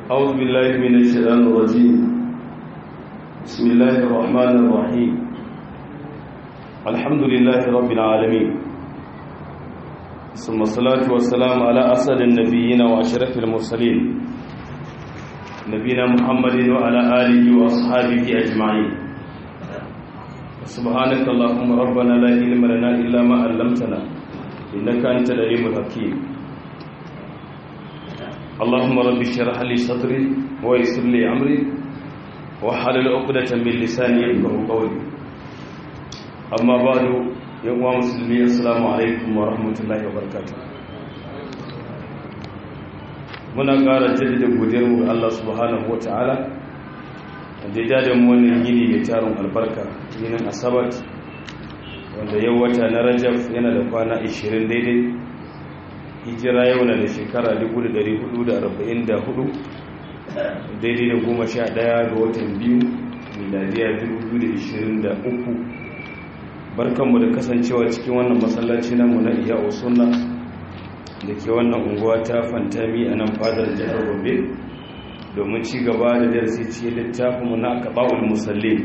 أعوذ بالله من الشيطان الرجيم بسم الله الرحمن الرحيم الحمد لله رب العالمين ثم الصلاة والسلام على أسد النبيين وأشرف المرسلين نبينا محمد وعلى آله وأصحابه أجمعين سبحانك اللهم ربنا لا علم لنا إلا ما علمتنا إنك أنت العليم الحكيم اللهم رب اشرح لي صدري ويسر لي امري وحلل عقدة من لساني يفقهوا قولي اما بعد يا مسلمي السلام عليكم ورحمه الله وبركاته muna ƙara jaddada godiyar mu ga Allah subhanahu wataala da ya da mu wannan yini mai tarin albarka yinin asabat wanda yau wata na rajab yana da kwana 20 daidai hijira yau na da shekara 1444 daidai da goma sha daya ga watan biyu miladiya 2023 barkanmu da kasancewa cikin wannan masallaci namu na iya osuna da ke wannan unguwa ta fantami a nan fadar jihar gobe domin ci gaba da darasi cikin littafinmu na kaɓa'ul musalli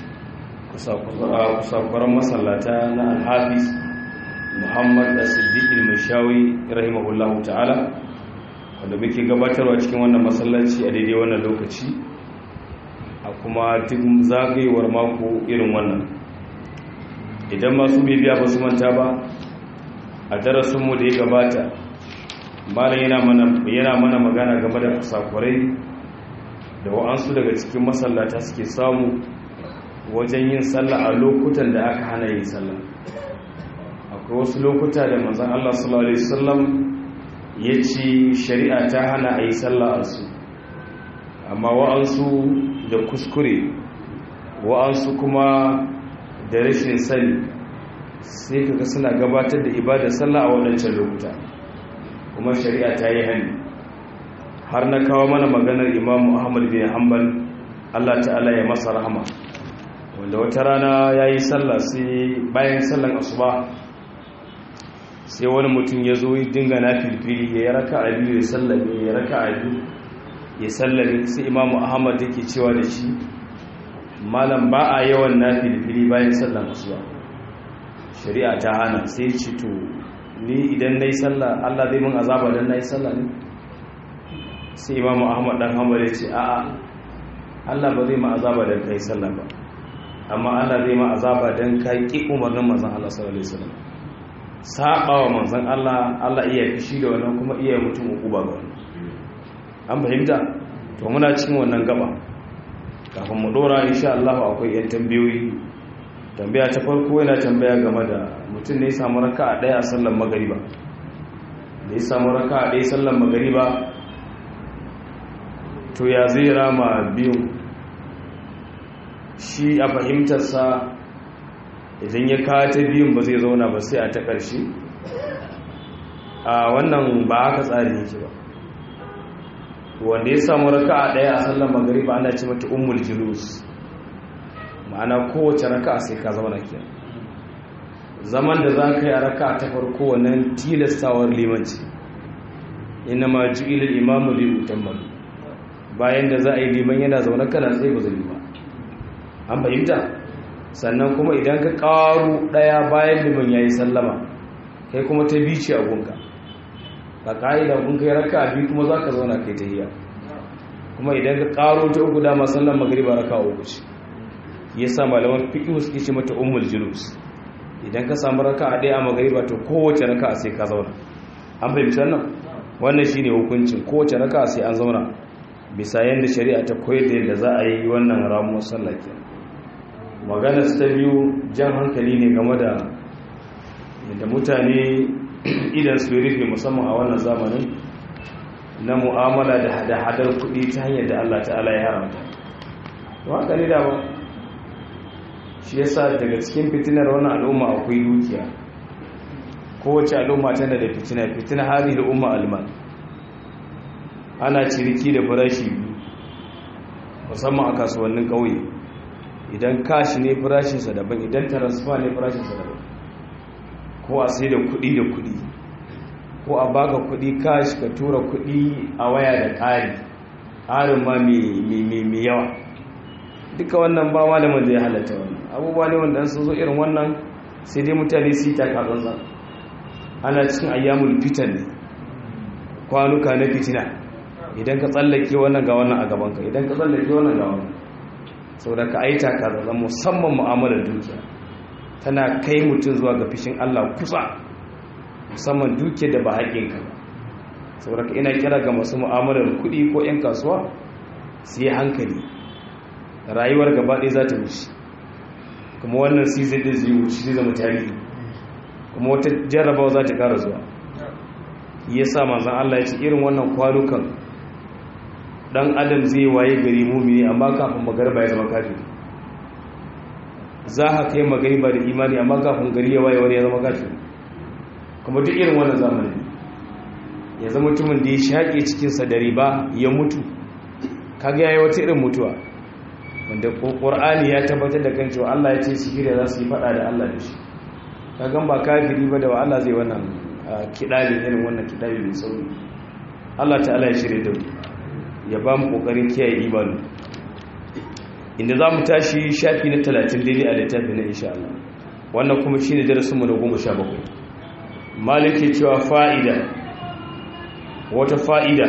kusa-kuran masallata na alhafiz muhammad da siddiqil mashawi rahimahullahu ta'ala wanda muke gabatarwa cikin wannan masallaci a daidai wannan lokaci a kuma duk zagayewar mako irin wannan idan masu bibiya ba su manta ba a darasinmu da ya gabata malam yana mana magana game da kusakurai da wa'ansu daga cikin masallata suke samu wajen yin sallah a lokutan da aka hana yin sallah akwai wasu lokuta da manzan Allah sallallahu Alaihi wasallam ya ce shari'a ta hana a yi sallah a su amma wa'ansu da kuskure wa'ansu kuma da rashin sani sai kaga suna gabatar da ibadar sallah a waɗancan lokuta kuma shari'a ta yi hannu har na kawo mana maganar imamu ahmad bin hanbal Allah ta'ala ya masa rahama wanda wata rana ya yi sallah sai bayan sallan asuba sai wani mutum ya zo dinga na filfili ya raka a biyu ya sallame ya raka a biyu ya sallame sai imamu ahmad yake cewa da shi malam ba a yawan na filfili bayan sallan asuba shari'a ta hana sai ce to ni idan na yi sallah allah zai mun azaba don na yi sallah ne sai imamu ahmad dan hamad ya ce a'a allah ba zai ma azaba don ka yi sallah ba amma allah zai ma azaba don ka ƙi umarnin mazan allah sallallahu alaihi wasallam saba wa manzan Allah Allah iya fishi da wannan kuma iya mutum uku ba ga an fahimta to muna cikin wannan gaba kafin mu dora insha Allah akwai yan tambayoyi tambaya ta farko yana tambaya game da mutum ne ya samu raka'a daya a sallar magariba da ya samu raka'a daya sallar magariba to ya zai rama biyu shi a fahimtarsa idan ya kawo ta biyun ba zai zauna ba sai a ta ƙarshe a wannan ba haka tsari yake ba wanda ya samu raka a ɗaya a sallar magariba ana ce mata umul julus ma'ana kowace raka sai ka zauna ke zaman da za ka yi a raka ta farko wannan tilastawar limanci ina ma ju'ilil imamu lil utammal bayan da za a yi liman yana zaune kana sai ba zai yi ba an fahimta sannan kuma idan ka ƙaru ɗaya bayan liman ya yi sallama kai kuma ta bici a gunka a ƙa'ida gunka ya raka a biyu kuma za ka zauna kai ta hiya kuma idan ka ƙaru ta uku dama sallan magariba raka uku ce ya sa malaman fiƙi suke ce mata umul julus idan ka samu raka a ɗaya a magariba to kowace raka a sai ka zauna an fahimci wannan wannan shine hukuncin kowace raka sai an zauna bisa yadda shari'a ta koyar da yadda za a yi wannan ramuwar sallah kenan maganar ta biyu jan hankali ne game da yadda mutane idan su rufe musamman a wannan zamanin na mu'amala da hada-hadar kuɗi ta hanyar da Allah ta'ala ya haramta to haka ne dama shi yasa daga cikin fitinar wannan al'umma akwai dukiya kowace al'umma tana da fitina fitina hari da umma alman ana ciniki da farashi musamman a kasuwannin ƙauye idan kashi ne farashinsa daban idan transfer ne farashinsa daban ko a sai da kuɗi da kuɗi ko a baka kuɗi kashi ka tura kuɗi a waya da ƙari harin ma mai yawa duka wannan ba malamin da ya halatta wannan abubuwa ne wanda sun zo irin wannan sai dai mutane su yi takatsantsa ana cikin ayyamul fitan ne kwanuka na fitina idan ka tsallake wannan ga wannan a gabanka idan ka tsallake wannan ga wannan saboda ka aita ka zaza musamman mu'amalar dukiya tana kai mutum zuwa ga fishin Allah kusa musamman dukiya da ba haƙinka ba saboda ka ina kira ga masu mu'amalar kuɗi ko 'yan kasuwa su yi hankali rayuwar gaba ɗaya za ta wuce kuma wannan season ɗin zai wuce zai zama tarihi kuma wata jarrabawa za ta ƙara zuwa ya sa manzan Allah ya ce irin wannan kwanukan dan adam zai waye gari mumini amma kafin magarba ya zama kafiri za ka kai magariba da imani amma kafin gari ya waye wani ya zama kafiri kuma duk irin wannan zamani ya zama mutumin da ya shaƙe cikinsa da riba ya mutu kaga yayi wata irin mutuwa wanda Qur'ani ya tabbatar da kan cewa Allah ya ce sihiri za su yi fada da Allah da shi kaga ba kafiri ba da wa Allah zai wannan kidali irin wannan kidali mai sauri Allah ta'ala ya shirye da mu ya ba mu kokarin kiyaye imani inda za mu tashi shafi na 30 daidai a littafi na insha Allah wannan kuma shine darasin mu na 17 malike cewa fa'ida wata fa'ida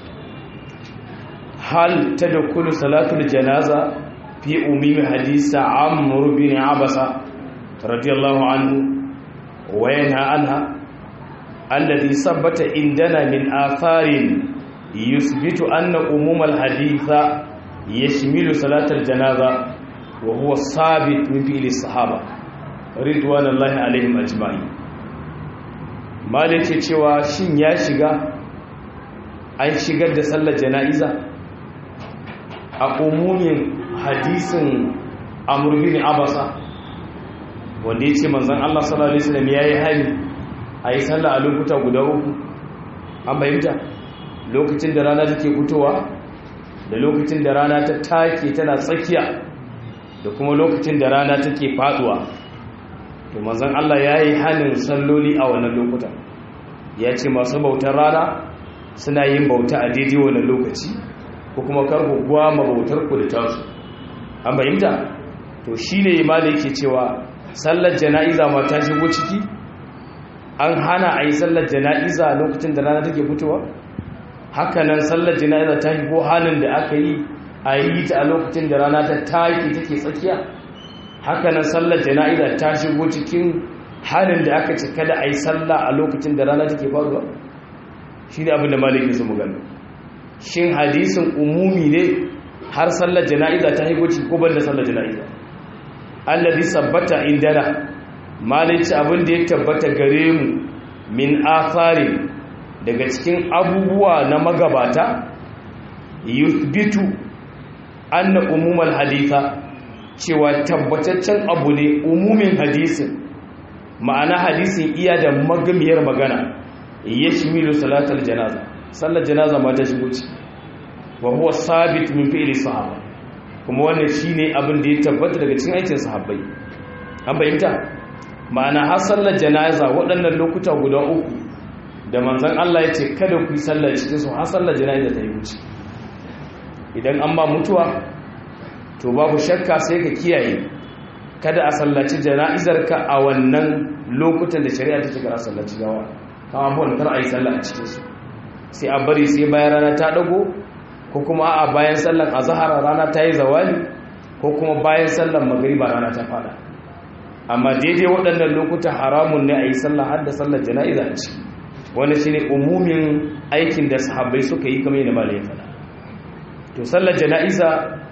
hal tadkhulu salatul janaza fi ummi hadisa amr bin abasa radiyallahu anhu wa yanha anha alladhi sabata indana min atharin يثبت أن أموم الحديث يشمل صلاة الجنازة وهو الثابت من فعل الصحابة رضوان الله عليهم أجمعين malike cewa shin ya shiga an shigar da sallar jana'iza a umumin hadisin amr bin abasa wanda ya ce manzon Allah sallallahu alaihi wasallam yayi hali a yi sallah a lokuta guda uku an bayyana lokacin da rana take fitowa da lokacin da rana ta take tana tsakiya da kuma lokacin da rana take faduwa to manzon Allah yayi hanin salloli a wannan lokuta ya ce masu bautar rana suna yin bauta a daidai wannan lokaci ko kuma karku gwama bautar ku da tasu an bayyanta to shine imali yake cewa sallar jana'iza ma ta shigo ciki an hana a yi sallar jana'iza lokacin da rana take fitowa hakanan sallar jana'iza ta shigo halin da aka yi a yi ta a lokacin da rana ta taki take tsakiya hakanan sallar jana'iza ta shigo cikin halin da aka ce kada a yi sallah a lokacin da rana take faruwa shi ne abin da malikin su magana shin hadisin umumi ne har sallar jana'iza ta shigo ciki ko ban da sallar jana'iza allazi sabbata indana malici abin da ya tabbata gare mu min atharin daga cikin abubuwa na magabata yuthbitu anna umumal haditha cewa tabbataccen abu ne umumin hadisin ma'ana hadisin iya da magamiyar magana yashmilu salatal janaza sallar janaza ma ta shigo ci wa huwa sabit min fi'li sahaba kuma wannan shine abin da ya tabbata daga cikin aikin sahabbai an bayyanta ma'ana har sallar janaza waɗannan lokuta guda uku da manzan Allah ya ce kada ku yi sallar cikin su har sallar jana'iza ta yi wuce idan an ba mutuwa to babu shakka sai ka kiyaye kada a sallaci jana'izar ka a wannan lokutan da shari'a ta ce a sallaci gawa kama abuwan kar a yi sallah a cikin su sai a bari sai bayan rana ta dago ko kuma a bayan sallar azhar rana ta yi zawali ko kuma bayan sallar magriba rana ta fada amma daidai waɗannan lokuta haramun ne a yi sallah har da sallar jana'iza a ciki wani shi ne umumin aikin da sahabbai suka yi kamar yadda malayin fada to sallar jana'iza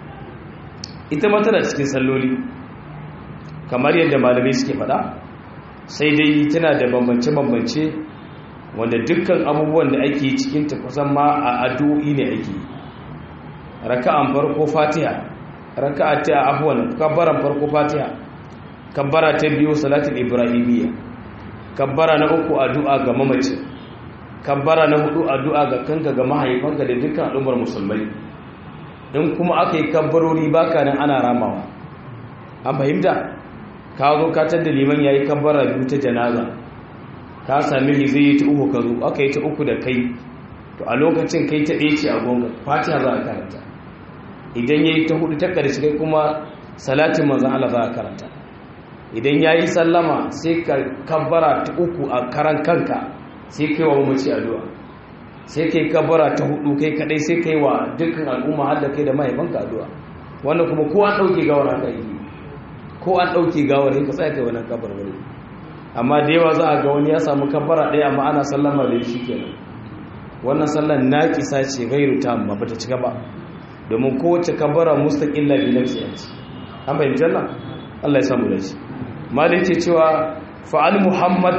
ita matana cikin salloli kamar yadda malamai suke fada sai dai tana da bambance-bambance wanda dukkan abubuwan da ake cikin ta kusan ma a addu'o'i ne ake raka'an farko fatiha raka'a ta abuwan kabbaran farko fatiha kabbara ta biyu salatul ibrahimiyya kabbara na uku addu'a ga mamaci kabbara na hudu addu'a ga kanka ga mahaifanka da dukkan al'ummar musulmai in kuma aka yi kabbarori baka nan ana ramawa an fahimta ka zo ka da liman yayi kabbara biyu ta janaza ka sami zai yi ta uku ka zo aka yi ta uku da kai to a lokacin kai ta ɗaya ce a gonga fatiha za a karanta idan ya yi ta hudu ta ƙarshe kai kuma salatin manzan Allah za a karanta idan ya yi sallama sai ka kabbara ta uku a karan kanka sai kai wa mamaci addu'a sai kai kabbara ta hudu kai kadai sai kai wa dukkan al'umma har da kai da mahaifanka addu'a wannan kuma ko an ɗauke gawar haka yi ko an ɗauke gawar sai ka tsaya kai wannan kabbar wani amma da yawa za a ga wani ya samu kabbara ɗaya amma ana sallama da shi kenan wannan sallan naƙisa ce gairu ta amma bata cika ba domin kowace kabbara mustaqilla bi nafsi ce an bayyana janna Allah ya samu da shi malai ce cewa fa'al muhammad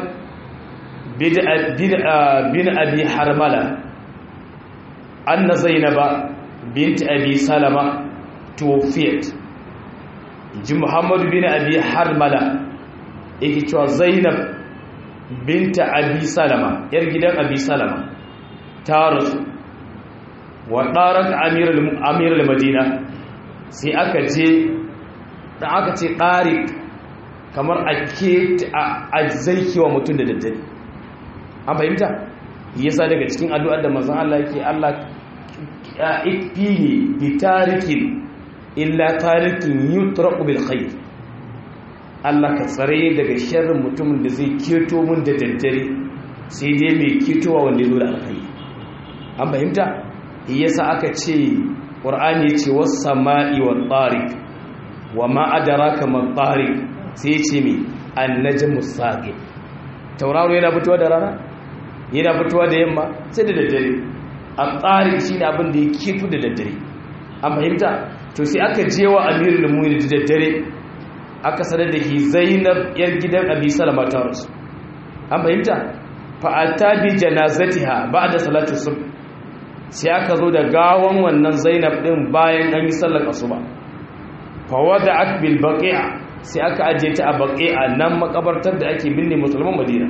bin abi harmala anna zainaba bint abi salama tuwfiyat ji muhammadu bin abi harmala yake cewa zainab binta abi salama yar gidan abi salama ta rasu wa ɗarar amiral madina sai aka je da aka ce ɗarik kamar a ke a zaikewa mutum da daddare an fahimta yasa daga cikin addu'ar da mazan Allah yake Allah ikfini bi tarikin illa tarikin yutraqu bil khair Allah ka tsare daga sharrin mutumin da zai keto mun da daddare sai dai mai ketowa wanda zo da alkhairi an fahimta yasa aka ce qur'ani ya ce was sama'i wat tariq wa ma adraka man tariq sai ce mai annajmu saqi tauraro yana fitowa da rana yana fitowa da yamma sai da daddare at-tariq shine abin da ya keto da daddare an fahimta to sai aka je wa amirul mu'minin da daddare aka sanar da shi zainab yar gidan abi salama ta rasu an fahimta fa'ata bi janazatiha ba'da salatu subh sai aka zo da gawan wannan zainab din bayan an yi sallar asuba fa wada'at bil baqi'a sai aka ajiye ta a baqi'a nan makabartar da ake binne musulman madina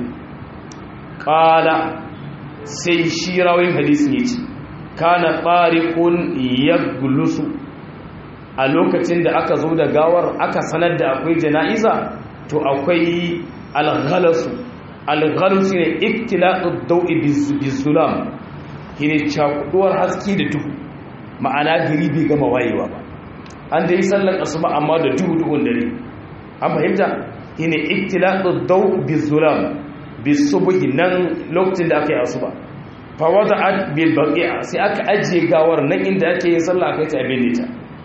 qala sai shi rawin hadisin yace kana tariqun yaglusu a lokacin da aka zo da gawar aka sanar da akwai jana'iza to akwai alghalasu alghalasu ne iktilaqud dawi bizulam shine cakuduwar haske da duhu ma'ana gari bai gama wayewa ba an da yi sallar asuba amma da duhu duhun dare an fahimta shine iktilaqud daw bizulam bisubhi nan lokacin da aka yi asuba fa wada'at bil baqi'a sai aka ajiye gawar nan inda ake yin sallah akai ta abin ta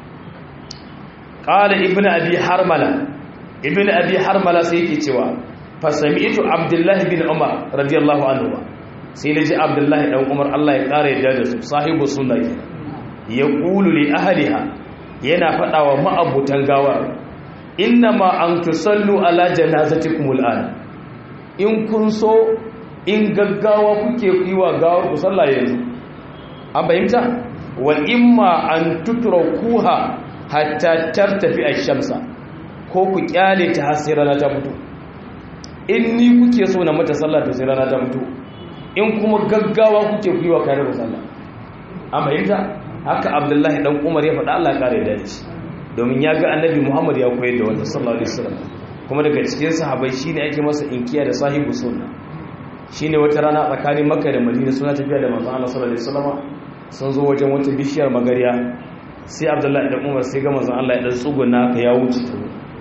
qala ibnu abi harmala ibnu abi harmala sai yake cewa fa sami'tu abdullahi bin umar radiyallahu anhu sai naji abdullahi dan umar Allah ya kare yadda da su sahibu sunna ke ya qulu li ahliha yana fada wa ma'abutan gawar inna ma an tusallu ala janazatikum al'an in kun so in gaggawa kuke yi wa gawar ku sallah yanzu an fahimta wa imma an tutrakuha hatta tartafi ash-shamsa ko ku kyale ta har sai rana ta fito in ni kuke so na mata sallah to sai rana ta fito in kuma gaggawa kuke ku yi wa kare sallah an fahimta haka abdullahi dan umar ya faɗa Allah kare da shi domin ya ga annabi muhammad ya koyar da wanda sallallahu alaihi wasallam kuma daga cikin sahabbai shine ake masa inkiya da sahibu sunna shine wata rana tsakanin makka da madina suna tafiya da manzon Allah sallallahu alaihi wasallam sun zo wajen wata bishiyar magariya sai abdullahi dan umar sai ga manzon Allah ya dan tsuguna ka ya wuce ta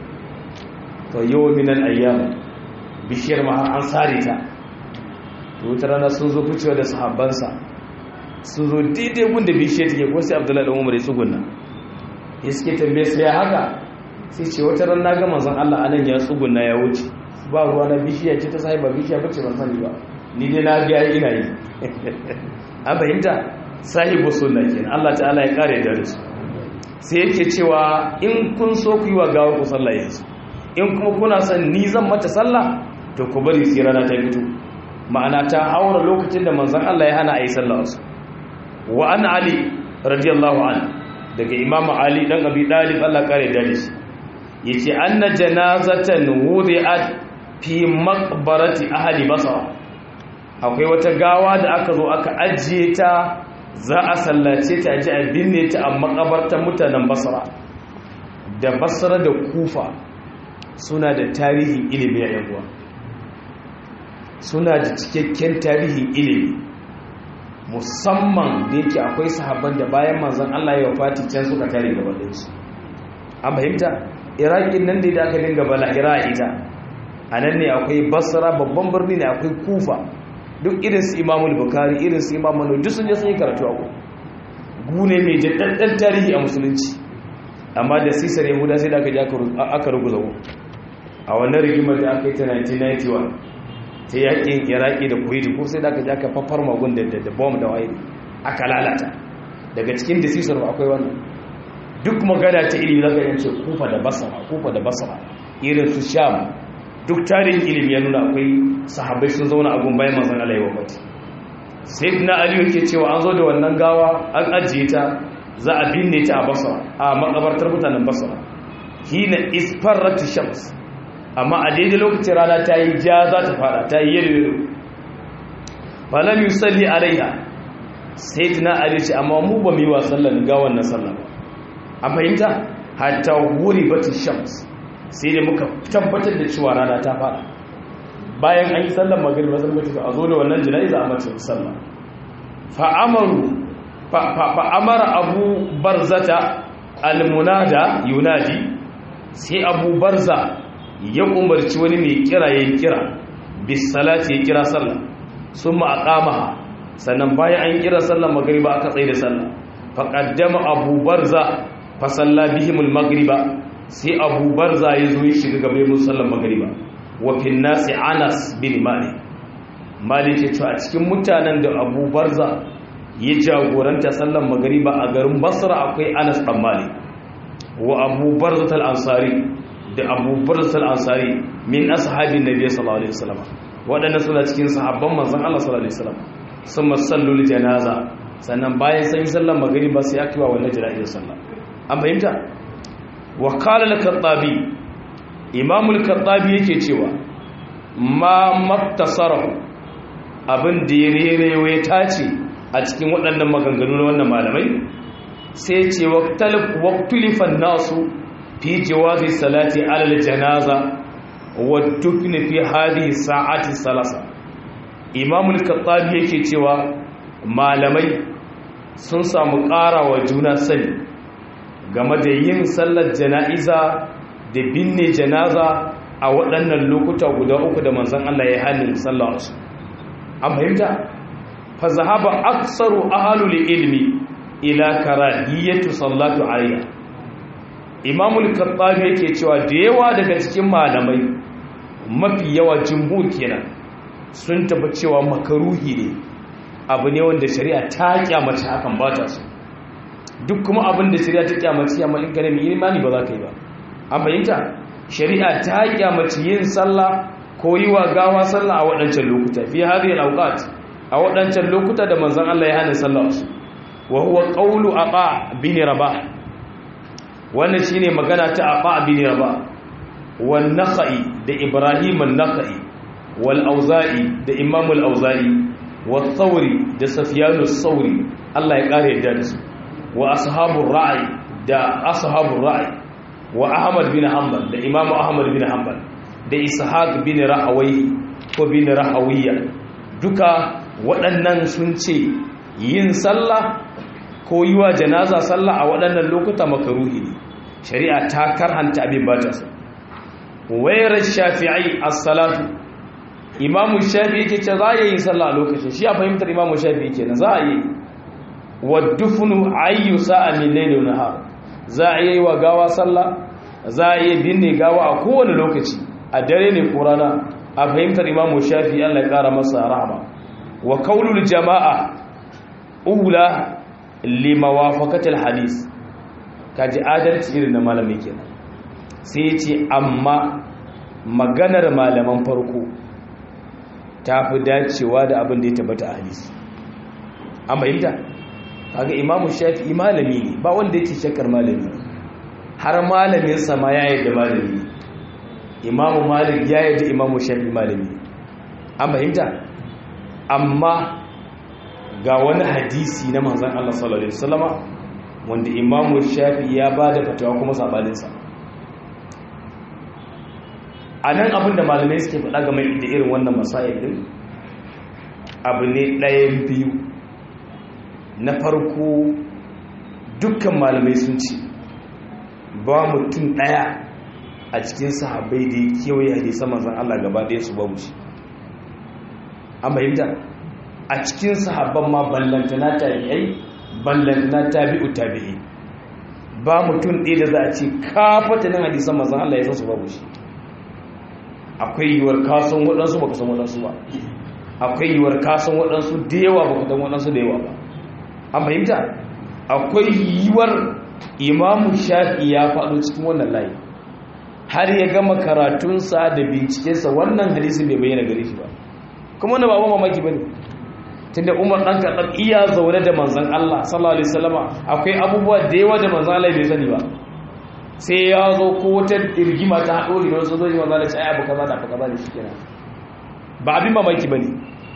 to yau minan ayyam bishiyar ma har an sare ta to wata rana sun zo ficewa da sahabbansa sun zo daidai gunda bishiyar take ko sai abdullahi dan umar ya tsuguna ya suke tambaye su ya haka sai ce wata ran na ga manzon Allah anan ya tsuguna ya wuce ba ruwa na bishiya ce ta sai ba bishiya bace ban sani ba ni dai na ga ina yi an fahimta sahibu sunna kenan Allah ta'ala ya kare da su sai yake cewa in kun so ku yi wa gawa ku sallah yanzu in kuma kuna son ni zan mata sallah to ku bari sai rana ta fito ma'ana ta haura lokacin da manzon Allah ya hana a yi sallah wasu wa an ali radiyallahu anhu daga imamu ali dan abi dalib Allah kare da shi yace anna janazatan wudi'at fi maqbarati ahli basra akwai wata gawa da aka zo aka ajiye ta za a sallace ta ji a binne ta a makabartar mutanen basra da basra da kufa suna da tarihin ilimi a yankuwa suna da cikakken tarihin ilimi musamman da yake akwai sahabban da bayan manzon Allah ya wafati can suka tare gaba da su an fahimta iraqin nan da aka dinga bala'ira ita a nan ne akwai basra babban birni ne akwai kufa duk irin su imamul bukari irin su imamul duk sun je sun yi karatu a ku gune mai jaddandan tarihi a musulunci amma da sisar yahuda sai da aka ji aka ruguza ku a wannan rigimar da aka yi ta 1991 ta yakin iraki da kuwaiti ko sai da aka ji aka fafar magun da da bom da waye aka lalata daga cikin da sisar ba akwai wannan duk magana ta ilimi zaka yance kufa da basra kufa da basra irin su sham duk tarihin ilimi ya nuna akwai sahabbai sun zauna a gun bayan manzon Allah ya wafati sayyidina ali yake cewa an zo da wannan gawa an ajiye ta za a binne ta a basra a makabartar mutanen basra hina isfarrat shams amma a daidai lokacin rana ta yi ja za ta fada ta yi yelo falam yusalli alaiha sayyidina ali ce amma mu ba mu yi wa sallan gawan na sallah a fahimta hatta wuri bata shams sai da muka tabbatar da cewa rana ta fada bayan an yi sallar magariba zan mutu a zo da wannan jana'iza a mace sallah fa'amaru fa'amara abu barzata almunada yunadi sai abu barza ya umarci wani mai kira ya kira bisalati ya kira sallah sun ma'aƙamaha sannan bayan an kira sallar magariba aka tsaye da sallah faƙaddama abu barza fasalla bihimul magriba sai abu barza ya zo ya shiga gabe musallan magariba wafin nasi anas bin malik malik ya ce a cikin mutanen da abu barza ya jagoranta sallan magariba a garin basra akwai anas ɗan malik wa abu barza ansari da abu barza ansari min ashabin nabiya sallallahu alaihi wasallam waɗanda suna cikin sahabban manzon Allah sallallahu alaihi wasallam sun masallul janaza sannan bayan sun yi sallan magariba sai aka yi wa wannan jana'izar sallah an fahimta wa kala al-kattabi imam al-kattabi yake cewa ma maktasarahu abin da ya rerewa ya tace a cikin waɗannan maganganu na wannan malamai sai ce waqtulifan nasu fi jawazi salati ala al-janaza wa dukni fi hadhihi sa'ati salasa imam al-kattabi yake cewa malamai sun samu ƙarawa juna sani game da yin sallar jana'iza da binne janaza a waɗannan lokuta guda uku da manzan Allah ya hannun sallar su an fahimta fa zahaba aksaru ahalul ilmi ila karahiyatu sallatu alayha imamul kattabi yake cewa da yawa daga cikin malamai mafi yawa jumhur kenan sun taba cewa makaruhi ne abu ne wanda shari'a ta kyamace hakan ba ta so duk kuma abin da shari'a ta kyamaci amma in kana mai imani ba za ka yi ba an fahimta shari'a ta kyamaci yin sallah ko yi wa gawa sallah a waɗancan lokuta fi hadhihi al-awqat a waɗancan lokuta da manzon Allah ya hana sallah su wa huwa qawlu aqa bin rabah wannan shine magana ta aqa bin rabah wan nakhai da ibrahim an-nakhai wal auza'i da imam al-auza'i wa thawri da sufyan as-sawri Allah ya kare yadda da su wa ashabun ra'ayi da ashabun ra'ayi wa ahmad bin hanbal da imamu ahmad bin hanbal da ishaq bin rahawai ko bin rahawiyya duka waɗannan sun ce yin sallah ko yi wa janaza sallah a waɗannan lokuta makaruhi ne shari'a ta karhanta abin ba ta so wayar shafi'ai as-salatu imamu shafi'i yake ce za a yi sallah a lokacin shi a fahimtar imamu shafi'i kenan za a yi waddufunu ayyu sa'a min layli wa nahar za a yi wa gawa sallah za a yi binne gawa a kowane lokaci a dare ne ko rana a fahimtar imamu shafi Allah ya kara masa rahama wa qaulul jama'a ula limawafaqatil hadis kaji adalci irin na malami kenan sai ce amma maganar malaman farko ta fi dacewa da abin da ya tabbata a hadisi an fahimta kaga imamu shafi'i malami ne ba wanda yake shakkar malami har malamin sa ma ya yadda malami imamu malik ya yadda imamu shafi'i malami an fahimta amma ga wani hadisi na manzon Allah sallallahu alaihi wasallama wanda imamu shafi'i ya bada fatawa kuma sabanin sa anan abinda malamai suke faɗa game da irin wannan masail din abu ne ɗayan biyu na farko dukkan malamai sun ce ba mutum ɗaya a cikin sahabbai da ya kewaye hadisan manzan Allah gaba ɗaya su babu shi an bayyanta a cikin sahabban ma ballantana tabi'ai ballantana tabi'u tabi'i ba mutum ɗaya da za a ce kafatanin hadisan manzan Allah ya san su babu shi akwai yiwuwar kasan waɗansu ba ka san waɗansu ba akwai yiwuwar kasan waɗansu da yawa ba ka san waɗansu da yawa ba an fahimta akwai yiwuwar imamu shafi ya faɗo cikin wannan layi har ya gama karatunsa da bincikensa wannan hadisin bai bayyana gare shi ba kuma wani ba mamaki ba ne tunda umar ɗan kaɗan iya zaune da manzan Allah sallallahu alaihi wasallama akwai abubuwa da yawa da manzan Allah bai sani ba sai ya zo ko wata rigima ta haɗo da wasu zai manzan Allah ce ai abu kaza da abu kaza da shi kenan ba abin mamaki ba ne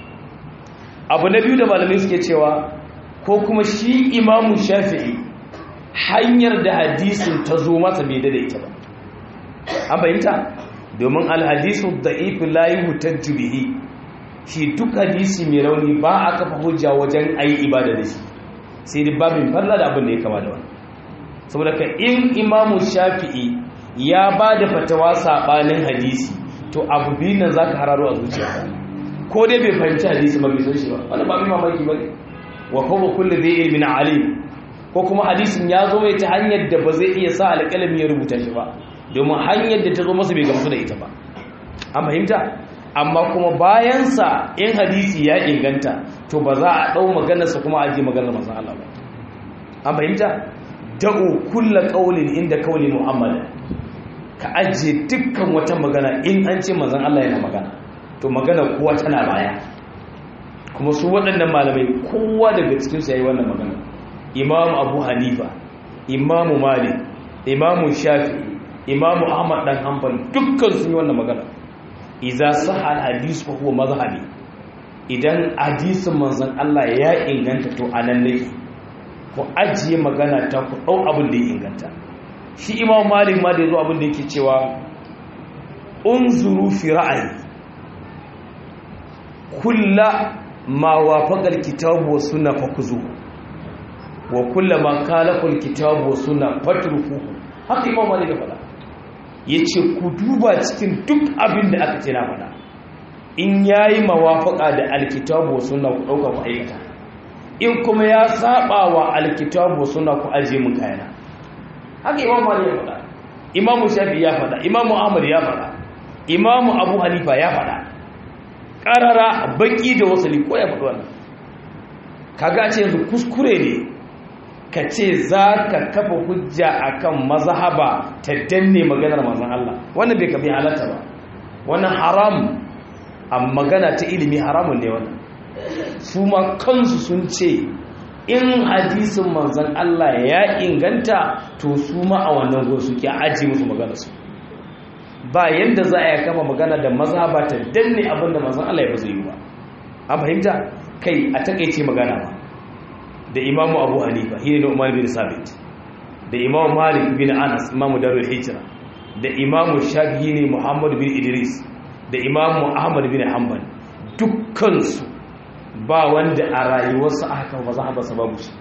abu na biyu da malamai suke cewa ko kuma shi imamu shafi'i hanyar da hadisin ta zo masa bai da ita ba an fahimta domin alhadisu da ifi layi hutajju bihi shi duk hadisi mai rauni ba a kafa hujja wajen ayi ibada da shi sai dai babin farla da abin da ya kama da wani saboda ka in imamu shafi'i ya ba da fatawa saɓanin hadisi to abu biyu nan za ka hararo a zuciya ko dai bai fahimci hadisi ba bai san shi ba wani ba mai mamaki ba ne wa kuma kulle zai ilmin alim ko kuma hadisin ya zo mai ta hanyar da ba zai iya sa alƙalami ya rubuta shi ba domin hanyar da ta zo masa bai gamsu da ita ba an fahimta amma kuma bayansa in hadisi ya inganta to ba za a ɗau maganarsa kuma a ji maganar manzon Allah ba an fahimta da'u kulla qaulin inda qauli muhammad ka ajiye dukkan wata magana in an ce manzon Allah yana magana to magana kowa tana baya kuma su waɗannan malamai kowa daga cikin su yayi wannan magana imamu abu hanifa imamu malik imamu shafi imamu ahmad dan hanbal dukkan sun yi wannan magana idza sahha hadis fa huwa mazhabi idan hadisin manzon Allah ya inganta to anan nake ku ajiye magana ta ku dau abin da ya inganta shi imamu malik ma da yazo abin da yake cewa unzuru fi ra'ayi kulla ma wafaqal kitabu was sunna fakuzuhu wa kullama kalafal kitabu was sunna fatrukuhu haka imam malik ya faɗa yace ku duba cikin duk abin da aka ce na faɗa in yayi mawafaka da alkitabu was sunna ku dauka ku aikata in kuma ya saba wa alkitabu was sunna ku aje mun kayana haka imam malik ya faɗa imam shafi ya faɗa imam ahmad ya faɗa imam abu hanifa ya faɗa ƙarara baki da wasali ko ya faɗi wannan kaga ce yanzu kuskure ne ka ce za ka kafa hujja akan mazhaba ta danne maganar manzon Allah wannan bai kafi halatta ba wannan haram a magana ta ilimi haramun ne wannan su ma kansu sun ce in hadisin manzon Allah ya inganta to su ma a wannan gurin suke aji musu magana su ba yanda za a yi kama magana da mazhaba ta danne abinda manzon Allah ya ba zai yi ba an fahimta kai a takeice magana ba da imamu abu hanifa shi ne umar bin sabit da imamu malik bin anas imamu darul hijira da imamu shafi'i ne muhammad bin idris da imamu ahmad bin hanbal dukkansu ba wanda a rayuwarsa aka ba za a basa babu shi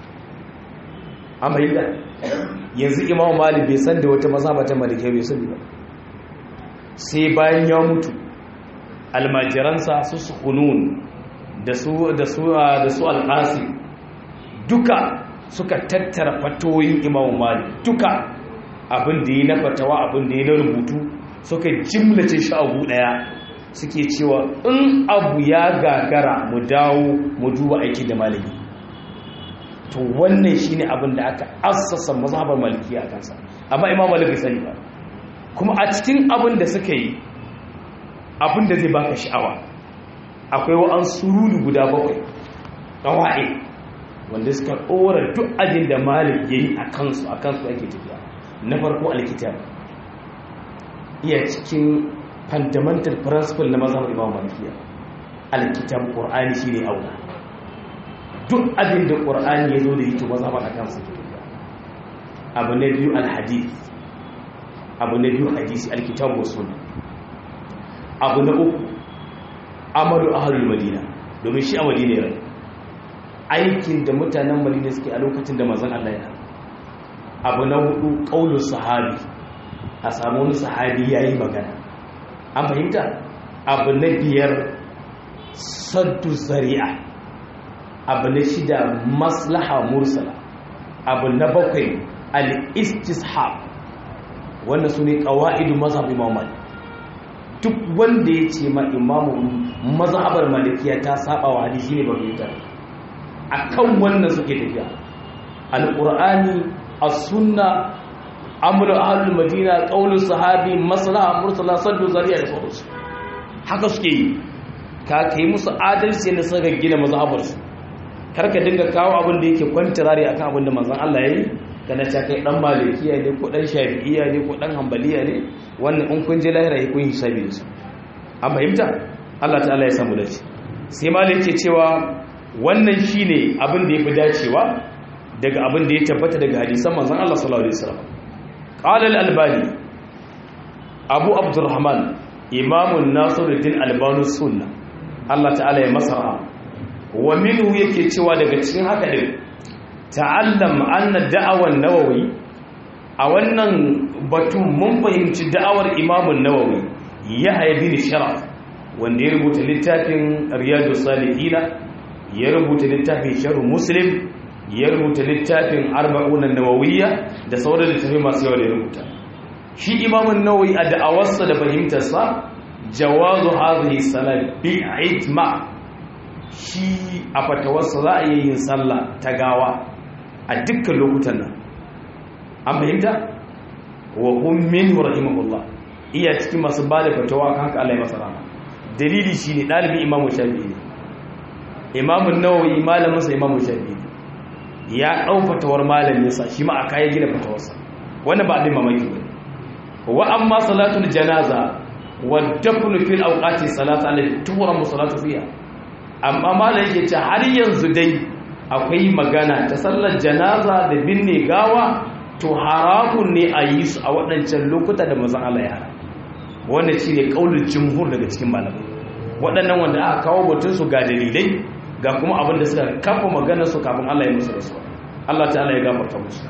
an bayyana yanzu imamu malik bai san da wata mazhaba ta malikai bai sani ba sai bayan ya mutu almajiransa su su hunun da su da su da su alqasim duka suka tattara fatoyin imamu malik duka abin da yi na fatawa abin da yi na rubutu suka jimlace shi abu daya suke cewa in abu ya gagara mu dawo mu duba aiki da maliki to wannan shine abin da aka assasa mazhabar maliki a kansa amma imamu malik bai sani ba kuma a cikin abin da suka yi abin da zai baka sha'awa akwai wa'an surulu guda bakwai ƙawa'i wanda suka ɗora duk ajin da malik ya yi a kansu a kansu ake tafiya na farko alkitab iya cikin fundamental principle na mazhabar imam malikiya alkitab qur'ani shine aula duk abin da qur'ani ya zo da yito mazhabar a kansu ke tafiya abu na biyu alhadith abu na biyu hadisi alkitab wa sunna abu na uku amalu ahlul madina domin shi a madina ya rayu aikin da mutanen madina suke a lokacin da manzon Allah ya abu na hudu qaulus sahabi a samu wani sahabi yayi magana an fahimta abu na biyar saddu zari'a abu na shida maslaha mursala abu na bakwai al-istishab wannan su ne ƙawa'idu mazhab imam malik duk wanda ya ce ma imamu mazhabar malikiya ta saba wa hadisi ne ba fahimta akan wannan suke tafiya alqur'ani as-sunna amru ahlul madina qaulus sahabi maslaha mursala saddu zari'a da sauransu haka suke yi ka kai musu adalci ne suka gina mazhabarsu karka dinga kawo abin da yake kwantirari akan abin da manzon Allah yayi kana ta kai dan malikiya ne ko dan shafi'iya ne ko dan hanbaliya ne wannan in kun je lahira kun hisabi da su an fahimta Allah ta'ala ya samu dace sai malik yake cewa wannan shine abin da yafi dacewa daga abin da ya tabbata daga hadisan manzon Allah sallallahu alaihi wasallam qala al-albani abu abdurrahman imamun nasiruddin albani sunna Allah ta'ala ya masa wa minhu yake cewa daga cikin haka din ta'allam anna da'awan nawawi a wannan batun mun fahimci da'awar imamun nawawi ya haibi sharaf wanda ya rubuta littafin riyadu salihina ya rubuta littafin sharh muslim ya rubuta littafin arba'un nawawiyya da sauran littafai masu yawa da ya rubuta shi imamun nawawi a da'awarsa da fahimtarsa jawazu hadhihi salat bi'itma shi a fatawarsa za a yi yin sallah ta gawa a dukkan lokutan nan an fahimta wa hum minhu rahimahullah iya cikin masu ba da fatawa kan haka Allah ya masa rama dalili shine dalibin imamu shafi'i ne imamu nawawi malamin sa imamu shafi'i ya dau fatawar malamin sa shi ma aka yi gina fatawarsa wannan ba abin mamaki ba wa amma salatul janaza wa dafnu fil awqati salatu allati tuhramu salatu fiha amma malam yake ce har yanzu dai akwai magana ta sallar janaza da binne gawa to haramun ne a yi su a waɗancan lokuta da mazan Allah ya hara wannan shi ne ƙaunar jimhur daga cikin malamai waɗannan wanda aka kawo batun su ga dalilai ga kuma abin da suka kafa magana su kafin Allah ya musu rasuwa Allah ta'ala ya gafarta musu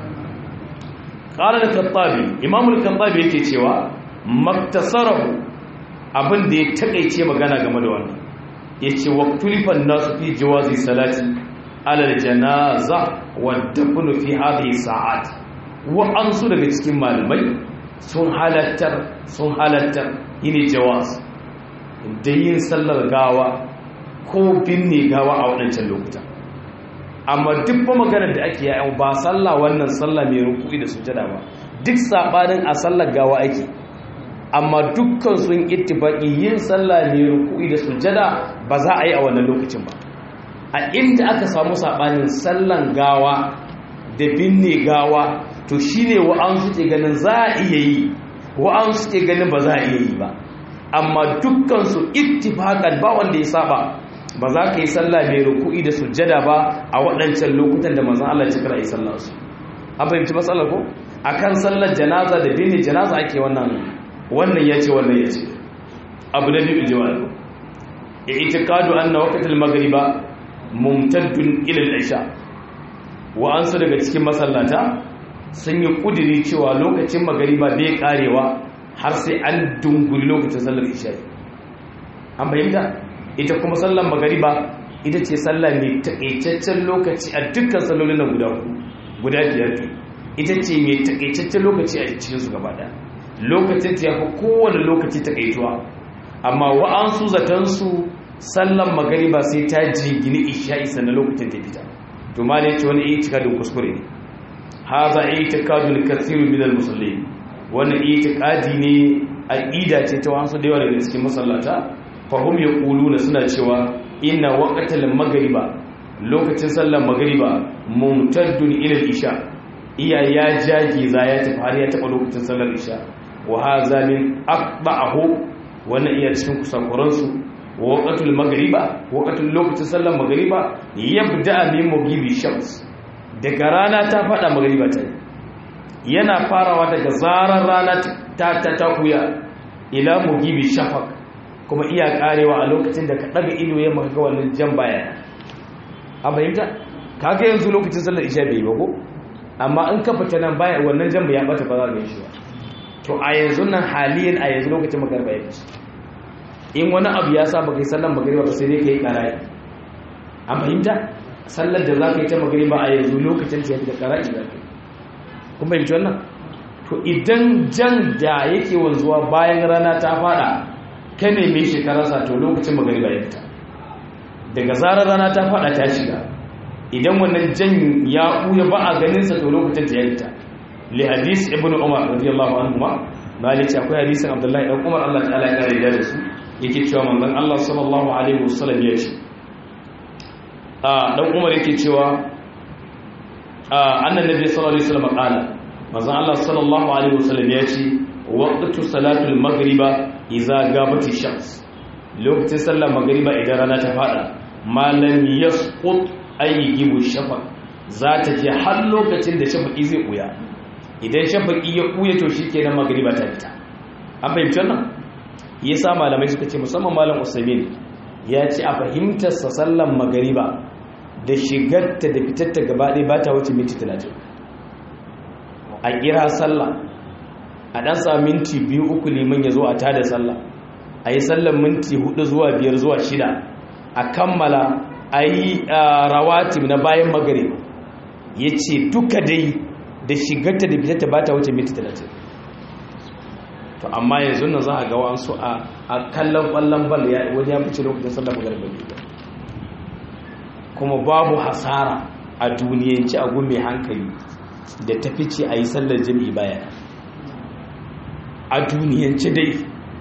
qala al-khattabi imam al-khattabi yake cewa maktasarahu abin da ya takeice magana game da wannan yace waqtulifan nasu fi jawazi salati ala al-janaza wa dafnu fi hadhihi sa'at wa ansu daga cikin malamai sun halattar sun halattar yini jawaz da yin sallar gawa ko binne gawa a waɗancan lokuta amma duk ba maganar da ake yayan ba sallah wannan sallah mai rukui da sujada ba duk sabanin a sallar gawa ake amma dukkan sun ittifaqi yin sallah mai rukui da sujada ba za a yi a wannan lokacin ba a inda aka samu sabanin sallan gawa da binne gawa to shine wa'an suke ganin za a iya yi wa'an suke ganin ba za a iya yi ba amma dukkan su ittifaqan ba wanda ya saba ba za ka yi sallah mai ruku'i da sujjada ba a waɗancan lokutan da manzon Allah ya cika yi sallar su an fahimci matsalar ko akan sallar janaza da binne janaza ake wannan wannan yace wannan yace abu da biyu jawabi i'tiqadu anna waqtal maghriba mumtaddun ila al-isha wa ansu daga cikin masallata sun yi kudiri cewa lokacin magariba bai karewa har sai an dunguli lokacin sallar isha an bayyana ita kuma sallar magariba ita ce sallar mai takaitaccen lokaci a dukkan sallolin na guda guda biyar ita ce mai takaitaccen lokaci a cikin su gaba daya lokacin ta yafi kowane lokaci takaituwa amma wa'ansu zatansu sallar magariba sai ta jingini isha'i sannan lokacin ta fita to ma ne ce wani itikadin kuskure ne haza itikadun kathiru min al-musallin wannan itikadi ne aqida ce ta wasu da yawa daga cikin masallata fa hum yaquluna suna cewa inna waqtal maghriba lokacin sallar maghriba mumtaddun ila al-isha iya ya jage za ya tafi har ya taba lokacin sallar isha wa haza min aqba'ahu wannan iya cikin kusakuransu waqatul maghriba waqatul lokacin sallar maghriba yabda min mugibi shams daga rana ta fada maghriba ta yana farawa daga zarar rana ta ta takuya ila mugibi shafaq kuma iya karewa a lokacin da ka daga ido ya maka ga wannan jan baya an fahimta kaga yanzu lokacin sallar isha bai ba ko amma in ka fita nan baya wannan jan ya bata ba za ka shi ba to a yanzu nan haliyan a yanzu lokacin magarba ya fice in wani abu ya sa baka yi sallar magariba ba sai dai ka yi ƙara'i a fahimta sallar da za ka yi ta magariba a yanzu lokacin ta yafi da ƙara'i za ka yi kun fahimci wannan to idan jan da yake wanzuwa bayan rana ta fada ka neme shekararsa to lokacin magariba ya fita daga zarar rana ta fada ta shiga idan wannan jan ya ɓuya ba a ganinsa to lokacin ta ya fita li hadis ibn umar radiyallahu anhu ma malik akwai hadisin abdullahi dan umar Allah ta'ala ya kare da su yake cewa manzon Allah sallallahu alaihi wasallam ya ce a dan umar yake cewa annan nabi sallallahu alaihi wasallam qala manzon Allah sallallahu alaihi wasallam ya ce waqtu salatul maghriba idza gabati shams lokacin sallar magriba idan rana ta fada malam yasqut ayyibu shafaq za ta je har lokacin da shafaqi zai kuya idan shafaqi ya kuya to shikenan magriba ta fita an fahimci wannan yasa malamai suka ce musamman malam usaimin ya ce a fahimtar sa sallar magriba da shigarta da fitarta gaba ɗaya ba ta wuce minti talatin a kira sallah a ɗan sa minti biyu uku liman ya zo a tada sallah a yi sallar minti hudu zuwa biyar zuwa shida a kammala a yi rawatib na bayan magare ya ce duka dai da shigarta da fitarta ba ta wuce minti talatin to amma yanzu nan za a ga wa'ansu a kallon ƙwallon bal wani ya fice lokacin sallar magare ba kuma babu hasara a duniyanci a gume hankali da ta fice a yi sallar jami'i baya a duniyanci dai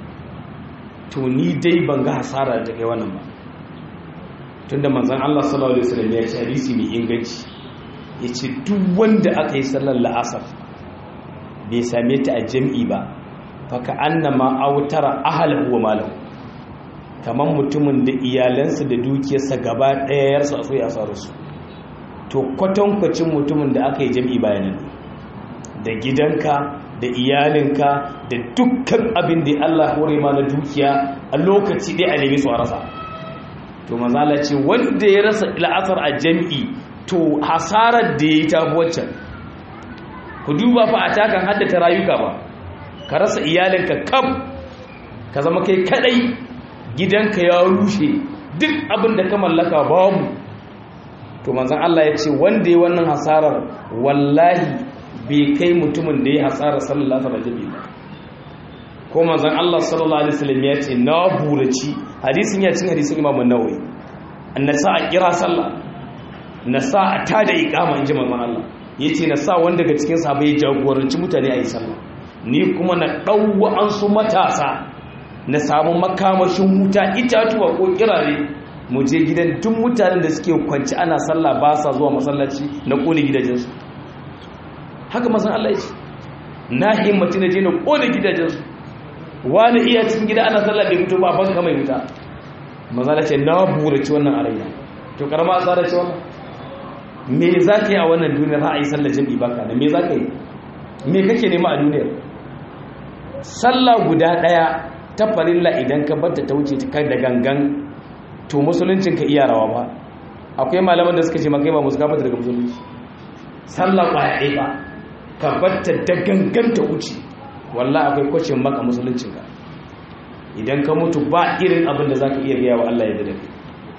to ni dai ban ga hasara da kai wannan ba tunda manzon Allah sallallahu alaihi wasallam ya ce hadisi mai inganci yace duk wanda aka yi sallar la'asar bai same ta a jami'i ba faka annama autara ahlahu wa malahu kamar mutumin da iyalansa da dukiyarsa gaba ɗaya yarsa a soya su to kwatankwacin mutumin da aka yi jam'i bayanan da gidanka da iyalinka da dukkan abin da Allah hore ma na dukiya a lokaci ɗaya a nemi su a rasa to mazala ce wanda ya rasa la'asar a jam'i to hasarar da ya yi ta waccan ku duba fa a takan haddata rayuka ba ka rasa iyalinka kam ka zama kai kadai gidanka ya rushe duk abin da ka mallaka babu to manzon Allah ya ce wanda ya wannan hasarar wallahi bai kai mutumin da ya hasarar sallallahu alaihi wasallam ba ko manzon Allah sallallahu alaihi wasallam ya ce na buraci hadisin ya cin hadisin Imam An-Nawawi annasa a kira sallah na sa a tada iqama inji manzon Allah yace na sa wanda daga cikin sahabbai ya jagoranci mutane a yi sallah ni kuma na ɗauwa an su matasa na samu makamashin wuta itatuwa ko kirare mu je gidan duk mutanen da suke kwanci ana sallah ba sa zuwa masallaci na kone gidajensu haka masan Allah ya ce na himmati na je na kone gidajensu wani iya cikin gida ana sallah bai mutu ba banka mai wuta mazala ce na burace wannan a raina to karama a tsara ce wannan me za ka yi a wannan duniyar ha a yi sallar jami'i baka da me za ka yi me kake nema a duniyar sallah guda daya ta farilla idan ka batta ta wuce ta da gangan to musuluncin ka iya rawa ba akwai malaman da suka ce makai ba musu gabata daga musulunci sallah kwaya ɗaya ba ka batta da gangan ta wuce wallah akwai kwacin maka musuluncin ka idan ka mutu ba irin abin da za ka iya gaya wa Allah ya da kai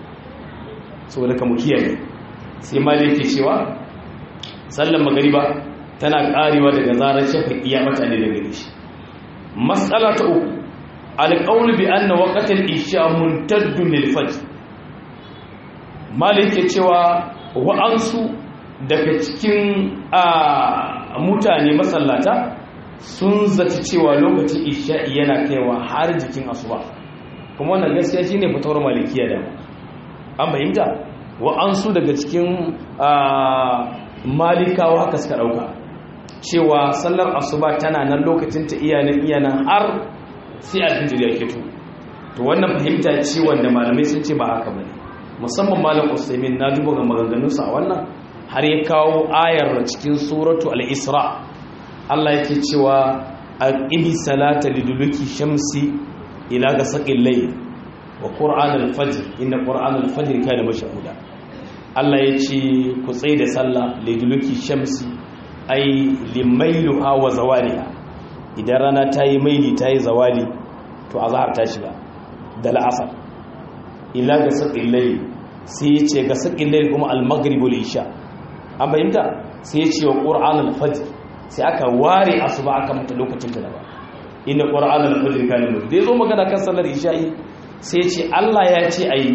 saboda ka mu kiyaye sai ma da yake cewa sallan magariba tana karewa daga zarar shafa iya mutane da gare shi matsala ta uku alƙawul bi anna waqtal isha muntaddun lil fajr malike cewa wa'ansu daga cikin mutane masallata sun zaci cewa lokacin isha yana kaiwa har jikin asuba kuma wannan gaskiya shine fitowar malikiya da an fahimta wa'ansu daga cikin malikawa haka suka dauka cewa sallar asuba tana nan lokacin ta iyanan iyanan har sai alfijir ya fito to wannan fahimta ce wanda malamai sun ce ba haka bane musamman malam Usaimin na duba ga maganganunsa a wannan har ya kawo ayar cikin suratu al-Isra Allah yake cewa aqimi salata liduluki shamsi ila gasaqil layl wa qur'an al-fajr inna qur'an al-fajr kana mashhuda Allah ya ce ku tsaye da sallah liduluki shamsi ai limailuha wa zawaliha idan rana ta yi maili ta yi zawali to azhar ta shiga da la'asar ila ga saƙin layi sai ya ce ga saƙin layi kuma al-maghrib isha an fahimta sai ya ce wa qur'an al-fajr sai aka ware asuba aka mata lokacin ta ba inna qur'an al-fajr kana mu dai zo magana kan sallar isha'i sai ya ce Allah ya ce ayi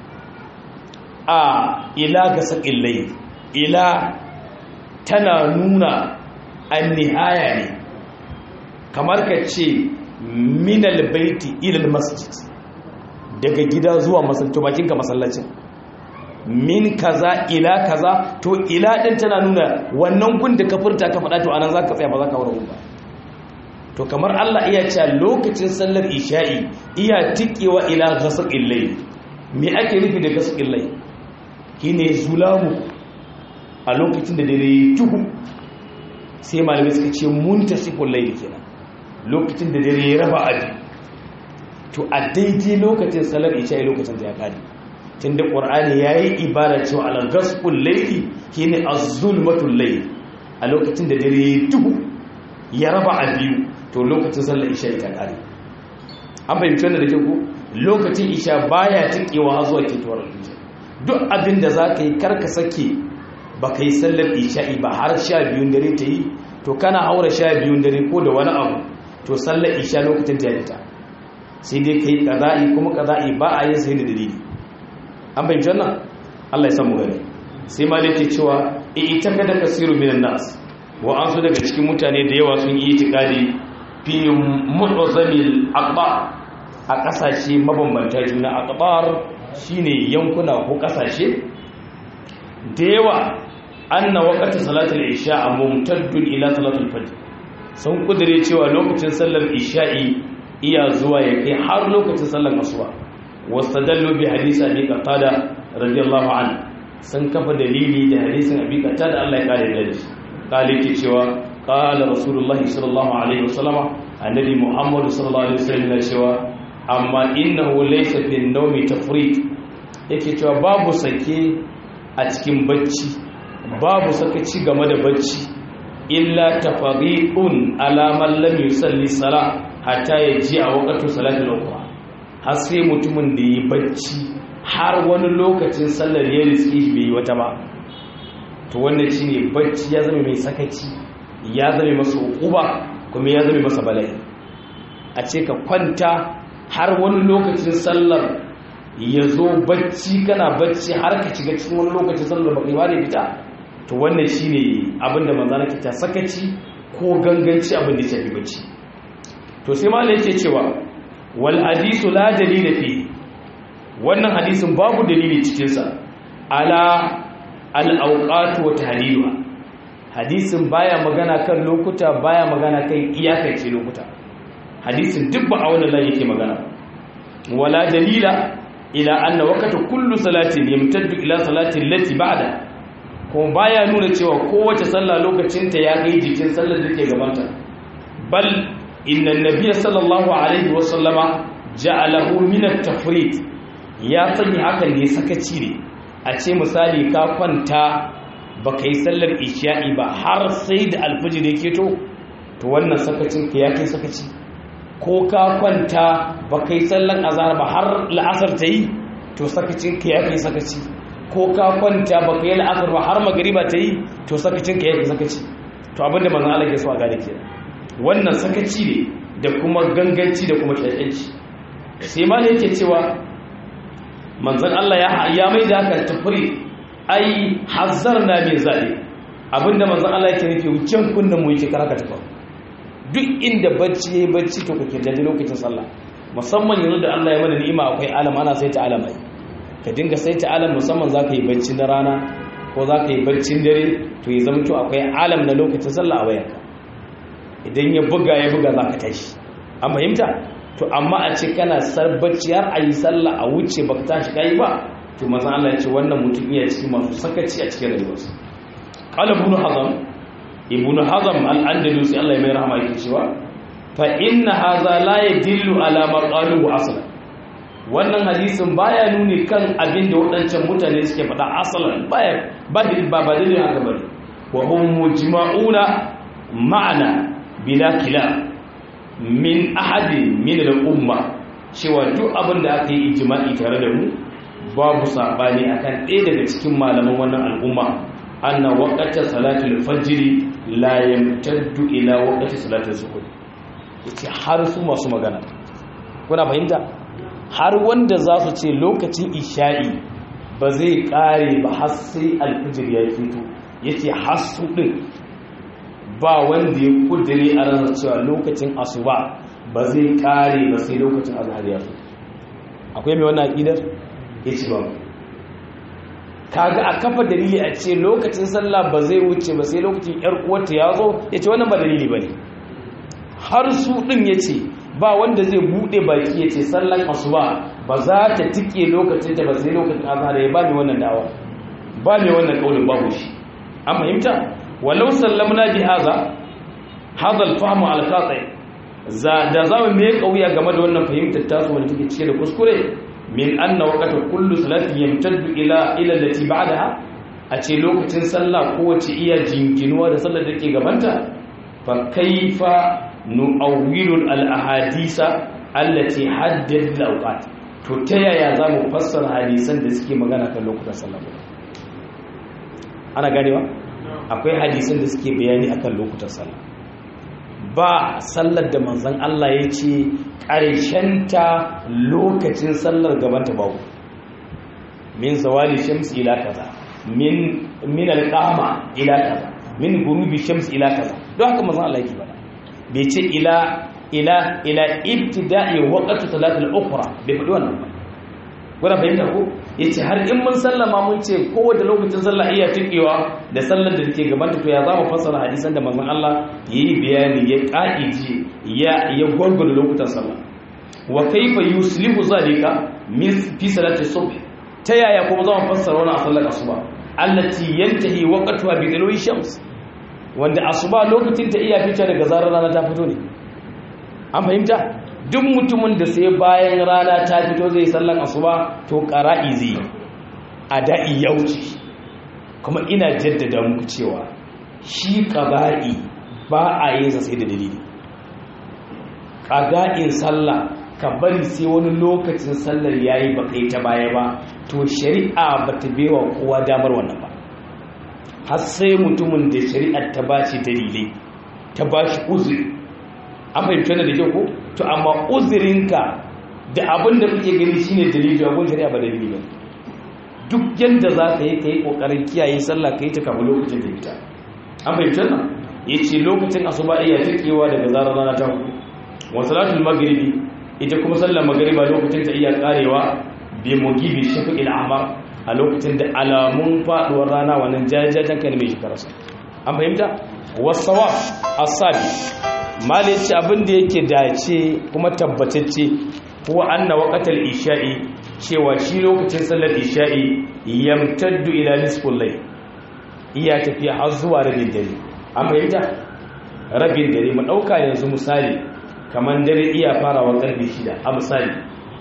a ila ga saƙin layi ila tana nuna an-nihaya ne kamar ka ce minal baiti ilal masjid daga gida zuwa masallaci bakin ka masallacin min kaza ila kaza to ila din tana nuna wannan gun da ka furta ka faɗa to anan zaka tsaya ba zaka wurin ba to kamar Allah iya cewa lokacin sallar isha'i iya tikewa ila ghasaqil layl me ake nufi da ghasaqil layl shine zulamu a lokacin da dare tuhu sai malamai suka ce muntasiful layl kenan lokacin da dare ya raba abi to a daidai lokacin salar isha'i lokacin da ya kare tun da ƙwar'ani ya yi ibara cewa alagaskun laifi shi ne a zulmatun laifi a lokacin da dare ya duhu ya raba a biyu to lokacin sallar isha'i ta kare an fahimci wanda da ke ku lokacin isha baya tikewa zuwa ketowar alfijir duk abin da za ka yi karka sake ba ka yi sallar isha'i ba har sha biyun dare ta yi to kana haura sha biyun dare ko da wani abu to sallar isha lokacin ta fita sai dai kai kaza'i kuma kaza'i ba a yin sai da dalili an bayyana wannan Allah ya samu gani sai ma dake cewa ita kada kasiru minan nas wa an su daga cikin mutane da yawa sun yi itikadi fi mu'zamil aqbar a kasashe mabambanta juna aqbar shine yankuna ko kasashe da yawa anna waqti salatul isha mumtaddun ila salatul fajr sun kudure cewa lokacin sallar isha'i iya zuwa ya kai har lokacin sallar asuba wastadallu bi hadisi abi qatada radiyallahu anhu sun kafa dalili da hadisin abi qatada Allah ya kare da shi kale ke cewa qala rasulullahi sallallahu alaihi wasallam annabi muhammad sallallahu alaihi wasallam cewa amma innahu laysa fi an-nawmi tafriq yake cewa babu sake a cikin bacci babu sakaci game da bacci illa tafariqun ala man lam yusalli salah hatta yaji a waqtu salatul ukhra har sai mutumin da yi bacci har wani lokacin sallar ya riski bai yi wata ba to wannan shine bacci ya zama mai sakaci ya zama masa uquba kuma ya zama masa bala'i a ce ka kwanta har wani lokacin sallar ya zo bacci kana bacci har ka shiga cikin wani lokacin sallar baka yi ba da fita to wannan shine abinda manzana ke ta sakaci ko ganganci abin da shafi bacci to sai malai yake cewa wal hadisu la dalila fi wannan hadisin babu dalili cikin sa ala al awqat wa tahliluha hadisin baya magana kan lokuta baya magana kan iyakance lokuta hadisin duk ba a wannan layi yake magana wala dalila ila anna waqta kullu salatin yamtaddu ila salati allati ba'da kuma baya nuna cewa kowace sallah lokacinta ya kai jikin sallar da ke gabanta bal inna nabiyya sallallahu alaihi wasallama ja'alahu min at-tafrit ya sanya hakan ne sakaci ne a ce misali ka kwanta baka yi sallar isha'i ba har sai da alfajir yake to to wannan sakacin ka ya kai sakaci ko ka kwanta baka yi sallar azhar ba har la'asar ta yi to sakacin ka ya kai sakaci ko ka kwanta ba ka yi la'asar ba har magariba ta yi to sakacin ka yake sakaci to abinda manzan Allah ke so a gane ke wannan sakaci ne da kuma ganganci da kuma kyakyanci sai ma yake cewa manzan Allah ya mai da haka tafri ai hazar na min zaɓe abinda manzan Allah yake nufi wucin kunnen mu yake karaka tafa duk inda bacci ya yi bacci to ka kirdaji lokacin sallah musamman yanzu da Allah ya mana ni'ima akwai alam ana sai ta alamai ka dinga sai ta alam musamman za ka yi bacci na rana ko za ka yi baccin dare to ya zama to akwai alam na lokacin sallah a wayanka idan ya buga ya buga za ka tashi an fahimta to amma a ce kana sar bacci har a yi sallah a wuce ba ka tashi ka yi ba to maza Allah ya ce wannan mutum iya cikin masu sakaci a cikin rayuwarsa qala ibn hazam ibn hazam al-andalusi Allah ya mai rahama yake cewa fa inna hadha la yadillu ala ma qalu aslan wannan hadisin baya nuni kan abin da waɗancan mutane suke faɗa asalan baya ba ba ba dalilin haka bane wa hum mujma'una ma'ana bila kila min ahadin min al-umma cewa duk abin da aka yi ijma'i tare da mu babu sabani akan ɗaya daga cikin malaman wannan al'umma anna waqta salatul fajr la yamtaddu ila waqti salatul zuhur yace har su masu magana kuna fahimta har wanda za su ce lokacin isha'i ba zai kare ba har sai alfijir ya fito yace har su din ba wanda ya kudire a ranar cewa lokacin asuba ba zai kare ba sai lokacin azhar ya fito akwai mai wannan aqidar yace ba kaga a kafa dalili a ce lokacin sallah ba zai wuce ba sai lokacin yar uwarta ya zo yace wannan ba dalili bane har su din yace ba wanda zai bude baki yace sallan asuba ba za ta tike lokacin ta ba sai lokacin azhar ya ba ni wannan dawa ba ni wannan kaulin babu shi an fahimta walau sallamna bi hadha hadha al-fahm al-qati za da zamu me kauya game da wannan fahimtar tasu wanda take cike da kuskure min anna waqta kullu salatin yamtaddu ila ila allati ba'daha a ce lokacin sallah kowace iya jinkinuwa da sallar da ke gabanta fa kaifa nu'awwilu al-ahadisa allati haddadat al-awqat to ta yaya zamu fassara hadisan da suke magana kan lokutan sallah ana ganewa akwai hadisan da suke bayani akan lokutan sallah ba sallar da manzon Allah ya ce ta lokacin sallar gabanta babu min zawali shams ila kaza min min alqama ila kaza min gurubi shams ila kaza don haka manzon Allah yake bada bai ce ila ila ila ibtida'i waqti salatul ukhra bai faɗi wannan ba kuna fahimta ko yace har in mun sallama mun ce kowace lokacin sallah iya tikewa da sallar da take gaban to ya za mu fassara hadisan da manzon Allah yayi bayani ya kaiji ya ya gurgurda lokutan sallah wa kaifa yuslihu zalika min fi salati subh ta yaya kuma za mu fassara wannan sallar asuba allati yantahi waqtuha bi dalwi shams wanda asuba lokacin ta iya fita daga zarar rana ta fito ne an fahimta duk mutumin da sai bayan rana ta fito zai sallan asuba to qara'i zai a da'i ya wuce kuma ina jaddada muku cewa shi qada'i ba a yin sa sai da dalili qada'in sallah ka bari sai wani lokacin sallar yayi ba kai ta baya ba to shari'a ba ta bewa kowa damar wannan ba har sai mutumin da shari'ar ta bashi dalilai ta bashi uzuri an fahimci wannan da kyau ko to amma uzurinka da abin da kake gani shine dalili abin shari'a ba dalili ba duk yanda za ka yi ka yi kokarin kiyaye sallah ka yi ta kama lokacin da ita an fahimci wannan ya ce lokacin asuba iya takewa daga zarar rana ta hudu wa salatul maghribi ita kuma sallar magriba lokacin ta iya karewa bi mugibi shafi'il ahmar a lokacin da alamun faduwar rana wannan jajajen kan mai shekararsa an fahimta wasawa asabi malin ci abin da yake dace kuma tabbatacce kuwa anna waqatal isha'i cewa shi lokacin sallar isha'i yamtaddu ila nisful layl iya tafiya har zuwa rabin dare an fahimta rabin dare mu dauka yanzu misali kaman dare iya farawa karfe 6 a misali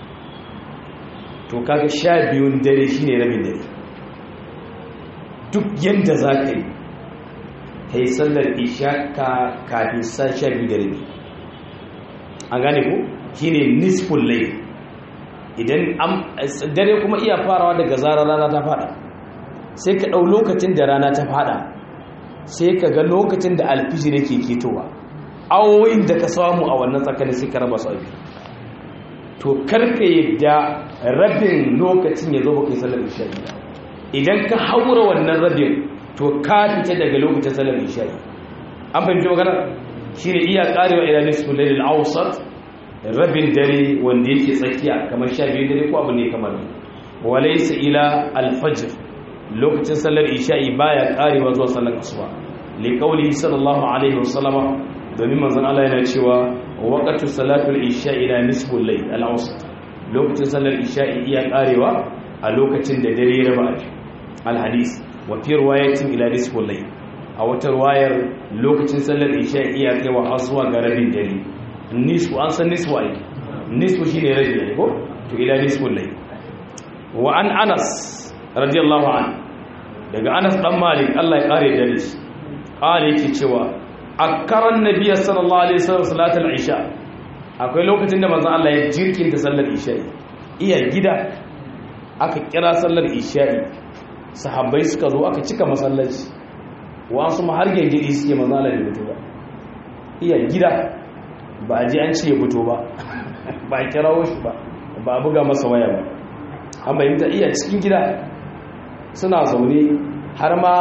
to kaga 12 dare shine rabin dare duk yanda zaka yi ta yi sallar isha ka kafin sa sha biyu da rabi an gane ku shi ne nisful lai idan dare kuma iya farawa daga zarar rana ta fada sai ka ɗau lokacin da rana ta fada sai ka ga lokacin da alfijir yake ketowa awoyin da ka samu a wannan tsakanin sai ka raba su abi to karka yadda rabin lokacin ya zo baka yi sallar isha idan ka haura wannan rabin to ka fita daga lokacin salar isha'i an fahimci magana shi ne iya karewa ila nisfin lalil awsat rabin dare wanda yake tsakiya kamar sha biyu dare ko abu ne kamar walaysa ila alfajr lokacin salar isha'i baya karewa zuwa salar asuba li qawli sallallahu alaihi wasallama domin manzon Allah yana cewa waqtu salatul isha'i ila nisful layl al-awsat lokacin salar isha'i iya karewa a lokacin da dare ya raba al-hadith wafi ruwayatin ila nisful layl a wata ruwayar lokacin sallar isha iya kaiwa har zuwa ga rabin dare nisfu an san nisfu ai nisfu shine rabi ne ko to ila nisful layl wa an anas radiyallahu an daga anas dan malik Allah ya kare da shi kare yake cewa akaran nabiyyi sallallahu alaihi wasallam salatul isha akwai lokacin da manzon Allah ya jirkinta sallar isha iya gida aka kira sallar isha'i sahabbai suka zo aka cika masallaci wasu ma har gengedi suke manzon Allah ya fito ba iya gida ba a ji an ce ya fito ba ba a kirawo shi ba ba a buga masa waya ba an bayyanta iya cikin gida suna zaune har ma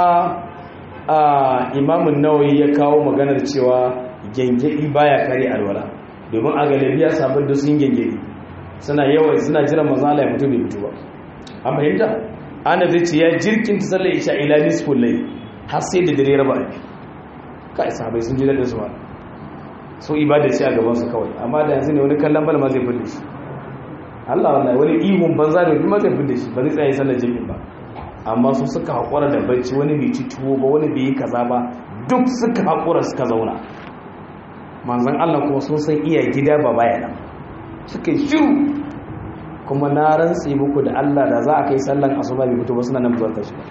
a imamun nawayi ya kawo maganar cewa gengedi baya kare alwala domin a galibiya sabon da sun gengedi suna yawan suna jiran mazala ya fito bai fito ba an bayyanta ana zai ce ya jirkin ta sallar isha ila nisful layl har sai da dare raba abi kai sahabbai sun ji da su ba so ibada ce a gaban su kawai amma da yanzu ne wani kallon bal ma zai fille shi Allah wallahi wani ihun banza da kuma zai fille shi ba zai tsaye sallar jami'in ba amma su suka haƙura da bacci wani bai ci tuwo ba wani bai yi kaza ba duk suka haƙura suka zauna manzan Allah kuma sun san iya gida ba baya nan suka yi shiru kuma na rantsi muku da Allah da za a kai sallan asuba bai fito ba suna nan zuwa tashi ba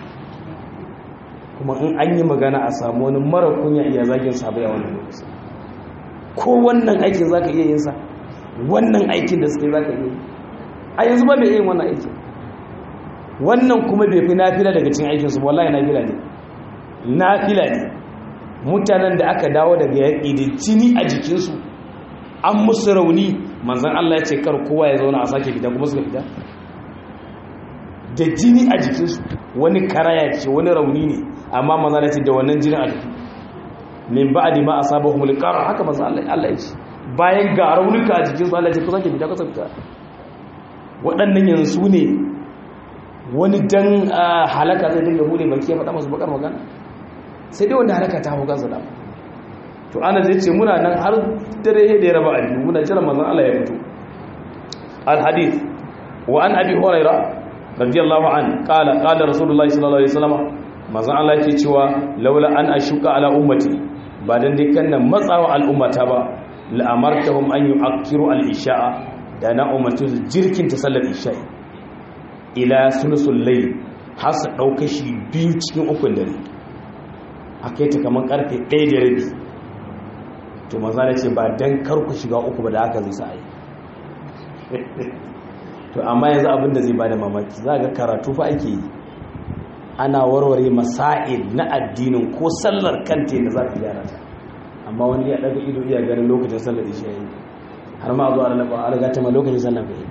kuma in an yi magana a samu wani mara kunya iya zagin sabai a wannan lokaci ko wannan aikin za ka iya yin sa wannan aikin da suke za ka iya yi a yanzu ba mai yin wannan aikin wannan kuma bai fi nafila daga cin aikinsu wallahi nafila ne nafila ne mutanen da aka dawo daga yaƙi da jini a jikinsu an musu rauni manzan Allah ya ce kar kowa ya zauna a sake fita kuma suka fita da jini a jikinsu wani karaya ce wani rauni ne amma manzan ya ce da wannan jini a jiki min ba'di ma asabahum al-qar haka manzan Allah ya ce bayan ga raunuka a jikinsu Allah ya ce ku sake fita ku sake fita waɗannan yanzu ne wani dan halaka zai dinga bude baki ya faɗa masu bakar magana sai dai wanda halaka ta hukar da to ana zai ce muna nan har dare da ya raba abu muna jira manzon Allah ya fito al hadith wa an abi hurairah radiyallahu an qala qala rasulullahi sallallahu alaihi wasallam manzon Allah yake cewa laula an ashuka ala ummati ba dan dai kan nan matsawa al'ummata ba la amartahum an yu'akkiru al isha'a da na ummatu jirkin ta sallar isha'i ila sulusul layl har su dauka shi biyu cikin ukun dare akai ta kaman karfe 1 da rabi to maza ne ce ba dan kar ku shiga uku ba da haka zai sa yi to amma yanzu abin da zai bada mamaki za ga karatu fa ake yi ana warware masail na addinin ko sallar kanta da za ka gyara ta amma wani ya daga ido iya ganin lokacin sallar isha yi har ma zuwa da a riga ta ma lokacin sallar ka yi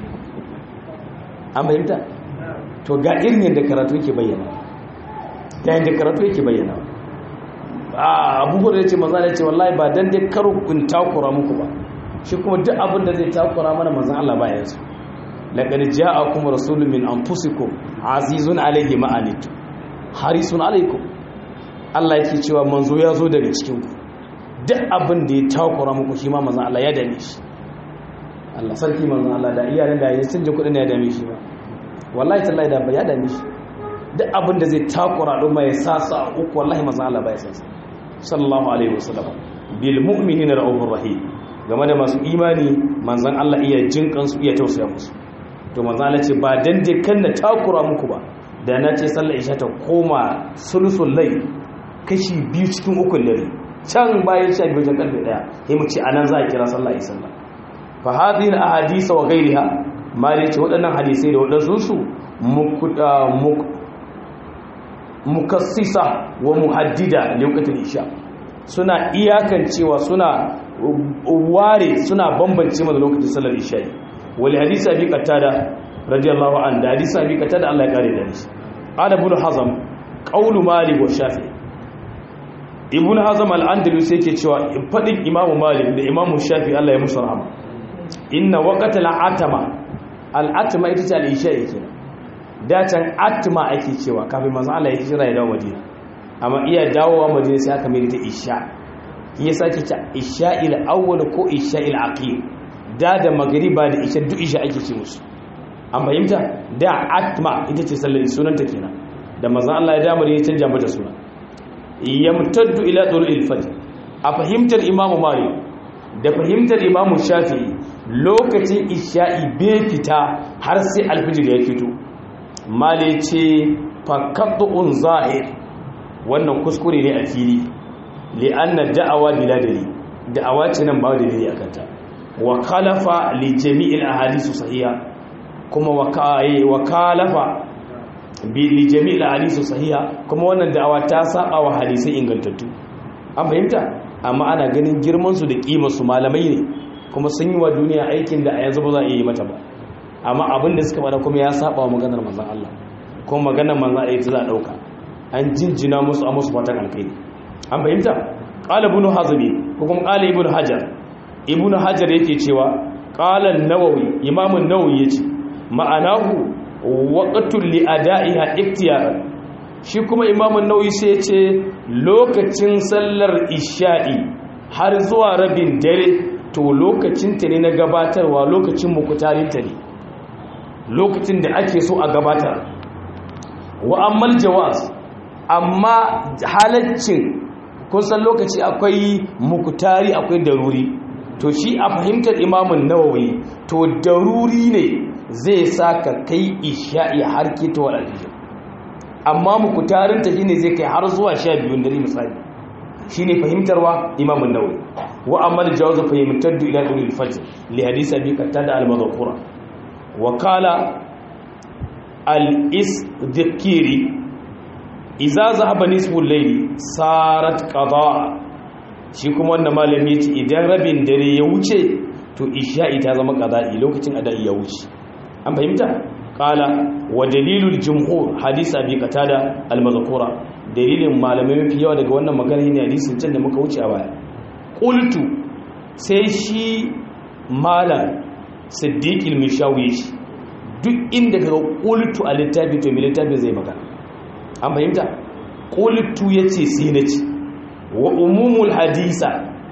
an bayyanta to ga irin yadda karatu yake bayyana ga yadda karatu yake bayyana abubuwan da ya ce maza da ce wallahi ba dan dai karo in takura muku ba shi kuma duk abin da zai takura mana manzan Allah ba yanzu laqad ja'akum rasulun min anfusikum azizun alayhi ma anitu harisun alaykum Allah yake cewa manzo ya zo daga cikin ku duk abin da ya takura muku shi ma manzan Allah ya dame shi Allah sarki manzan Allah da iyalan da ya sun ji kudin ya dame shi ba wallahi tallahi da ba ya dame shi duk abin da zai takura don mai sasa uku wallahi manzan Allah ba ya sasa sallallahu alaihi wasallam bil mu'minina ra'ufur rahim game da masu imani manzan Allah iya jin kansu iya tausaya musu to manzan Allah ce ba dan dai kan na takura muku ba da na ce sallar isha ta koma sulusul lay kashi biyu cikin ukun dare can bayan sha biyu karfe daya sai mu ce anan za a kira sallar isha sallah fa hadhihi al ahadith wa ghayriha ma dai ce waɗannan hadisai da waɗansu su mukassisa wa muhaddida lokacin isha suna iyakancewa suna ware suna bambance mana lokacin sallar isha wal hadisi abi qatada radiyallahu an da hadisi abi qatada Allah ya kare da shi qala ibn hazm qawlu malik wa shafi ibn hazm al-andalus yake cewa fadin imam malik da imam shafi Allah ya musu rahama inna waqtal atama al-atma ita ce al-isha yake datan atma ake cewa kafin manzo Allah ya hijira ya dawo Madina amma iya dawowa Madina sai aka mai ta isha yasa ke ta isha'il awwal ko isha'il aqil da da magriba da isha duk isha ake ce musu an fahimta da atma ita ce sallar sunanta kenan da manzo Allah ya dawo ya canja mata suna yamtaddu ila dhulil fajr a fahimtar imamu malik da fahimtar imamu shafi'i lokacin isha'i bai fita har sai alfijir ya fito male ce fakaddu'un zahir wannan kuskure ne a fili li'anna da'awa bila dalil da'awa ce nan ba dalili akan ta wa khalafa li jami'il ahadithu sahiha kuma wa kalafa bi li jami'il ahadithu sahiha kuma wannan da'awa ta saba wa hadisai ingantattu an fahimta amma ana ganin girman su da kimar su malamai ne kuma sun yi wa duniya aikin da a yanzu ba za a yi mata ba amma abin da suka bada kuma ya saba wa maganar manzon Allah kuma maganar manzon Allah ita za a dauka an jinjina musu a musu fatan alkhairi an fahimta qala ibn hazmi ko kuma qala ibn hajar ibn hajar yake cewa qala an-nawawi imam an-nawawi yace ma'anahu waqtul li ada'iha iktiyaran shi kuma imam an-nawawi sai yace lokacin sallar isha'i har zuwa rabin dare to lokacin ta ne na gabatarwa lokacin mukutarin ta ne lokacin da ake so a gabatar wa ammal jawaz amma halaccin kun san lokaci akwai mukutari akwai daruri to shi a fahimtar imamun nawawi to daruri ne zai sa ka kai isha'i har kita wa alfijir amma mukutarinta shi ne zai kai har zuwa sha biyun dare misali shi ne fahimtarwa imamun nawawi wa amma da jawaza fahimtar da ila ɗuri fajr li hadisa bi katta da almazakura wa kala al-isdikiri iza zahaba nisful layli sarat qada shi kuma wannan malami yace idan rabin dare ya wuce to isha'i ta zama qada'i lokacin ada'i ya wuce an fahimta qala wa dalilul jumhur hadisi abi qatada al-mazkura dalilin malamai mafi yawa daga wannan magana ne hadisin can da muka wuce a baya qultu sai shi malam siddiq al-mishawi duk inda kaga qultu a littafi to mai littafi zai magana an fahimta ƙulitu ya ce sai na ci wa umumul hadisa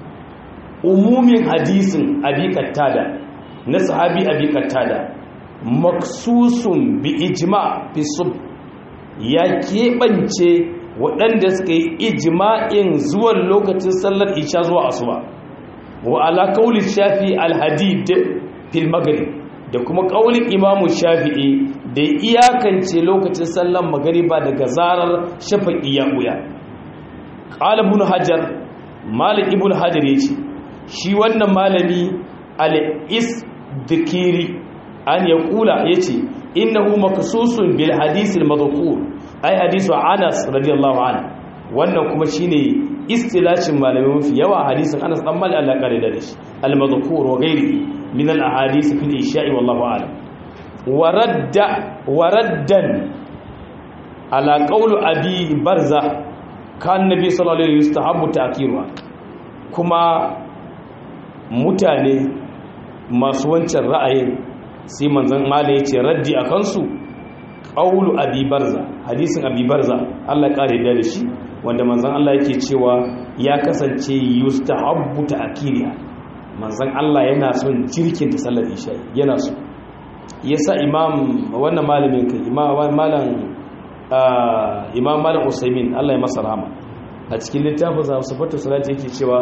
umumin hadisin abikattada na sahabi abikattada maksusun bi ijma fi sub ya keɓance waɗanda suka yi ijma'in zuwan lokacin sallar isha zuwa asuba wa ala kauli shafi alhadid fil maghrib da kuma kaulin imamu shafi'i da iyakance lokacin sallan magariba daga zarar shafaƙi ya ɓuya ƙala ibn hajar malik ibn hajar ya ce shi wannan malami al'is dikiri an ya ƙula ya ce innahu makasusun bil hadisil mazakur ai hadisu anas radiyallahu an wannan kuma shine istilacin malamai mafi yawa hadisin anas dan mali Allah kare da shi al mazakur wa ghairihi min al ahadith fil isha'i wallahu a'lam waradda waraddan ala qawlu abi barza kan nabi sallallahu alaihi yustahabbu ta'khiruha kuma mutane masu wancan ra'ayin sai manzon mala yace raddi akan su qawlu abi barza hadisin abi barza Allah kare da shi wanda manzon Allah yake cewa ya kasance yustahabbu ta'khiruha manzon Allah yana son jirkin ta sallar isha yana so yasa imam wannan malamin kai imam malam imam malam usaimin Allah ya masa rahama a cikin littafin sa sifatu salati yake cewa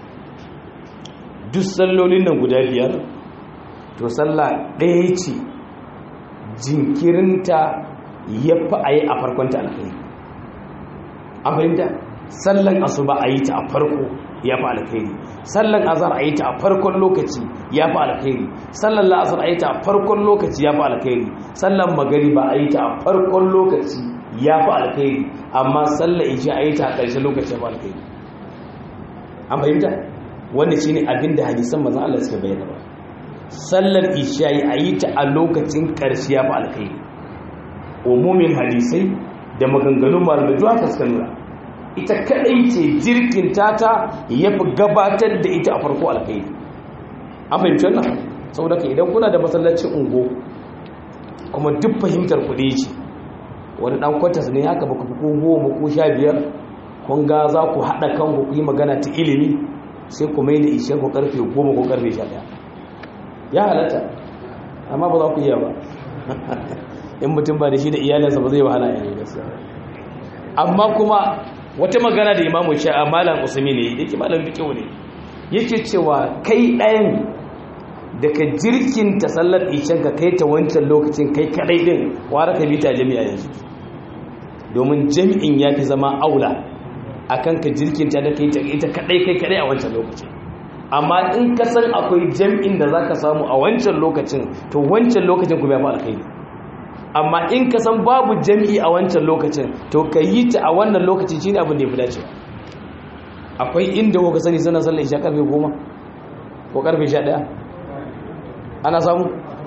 duk sallolin nan guda biyar to sallah ɗaya ce jinkirinta ya fi a yi a farkonta alkhairi an fahimta sallan asuba a yi ta a farko ya fi alkhairi sallan azhar a yi ta a farkon lokaci ya fi alkhairi sallan la'asar a yi ta a farkon lokaci ya fi alkhairi sallan magariba a yi ta a farkon lokaci ya fi alkhairi amma sallan isha a yi ta a ƙarshen lokaci ya fi alkhairi an fahimta wanda shi ne abin da hadisan mazan Allah suka bayyana ba sallar isha a yi ta a lokacin ƙarshe ya fi alkhairi umumin hadisai da maganganun malamai duk haka suka nuna ita kadai ce jirkin tata ya fi gabatar da ita a farko alkhairi an fahimci wannan saboda ka idan kuna da masallacin ungo kuma duk fahimtar kuɗi ce wani ɗan kwatas ne haka baka fi ko goma ko sha biyar kun ga za ku haɗa kanku ku yi magana ta ilimi sai ku mai da ishe ku karfe goma ko karfe sha ɗaya ya halatta amma ba za ku iya ba in mutum ba da shi da iyalinsa ba zai wahala yanzu gaskiya amma kuma wata magana da imamu sha'a malam usmi ne yake malam fiqhu ne yake cewa kai ɗayan daga jirkin ta sallar ishan ka kai ta wancan lokacin kai kadai din wara ka bita jami'a yanzu domin jami'in ya fi zama aula akan ka jirkin ta da kai ta ita kadai kai kadai a wancan lokacin amma in ka san akwai jami'in da zaka samu a wancan lokacin to wancan lokacin kuma ya fi alkhairi amma in ka san babu jami'i a wancan lokacin to ka yi ta a wannan lokacin shine abin da ya fi dacewa akwai inda kuka sani suna sallar isha karfe goma ko karfe sha ɗaya ana samu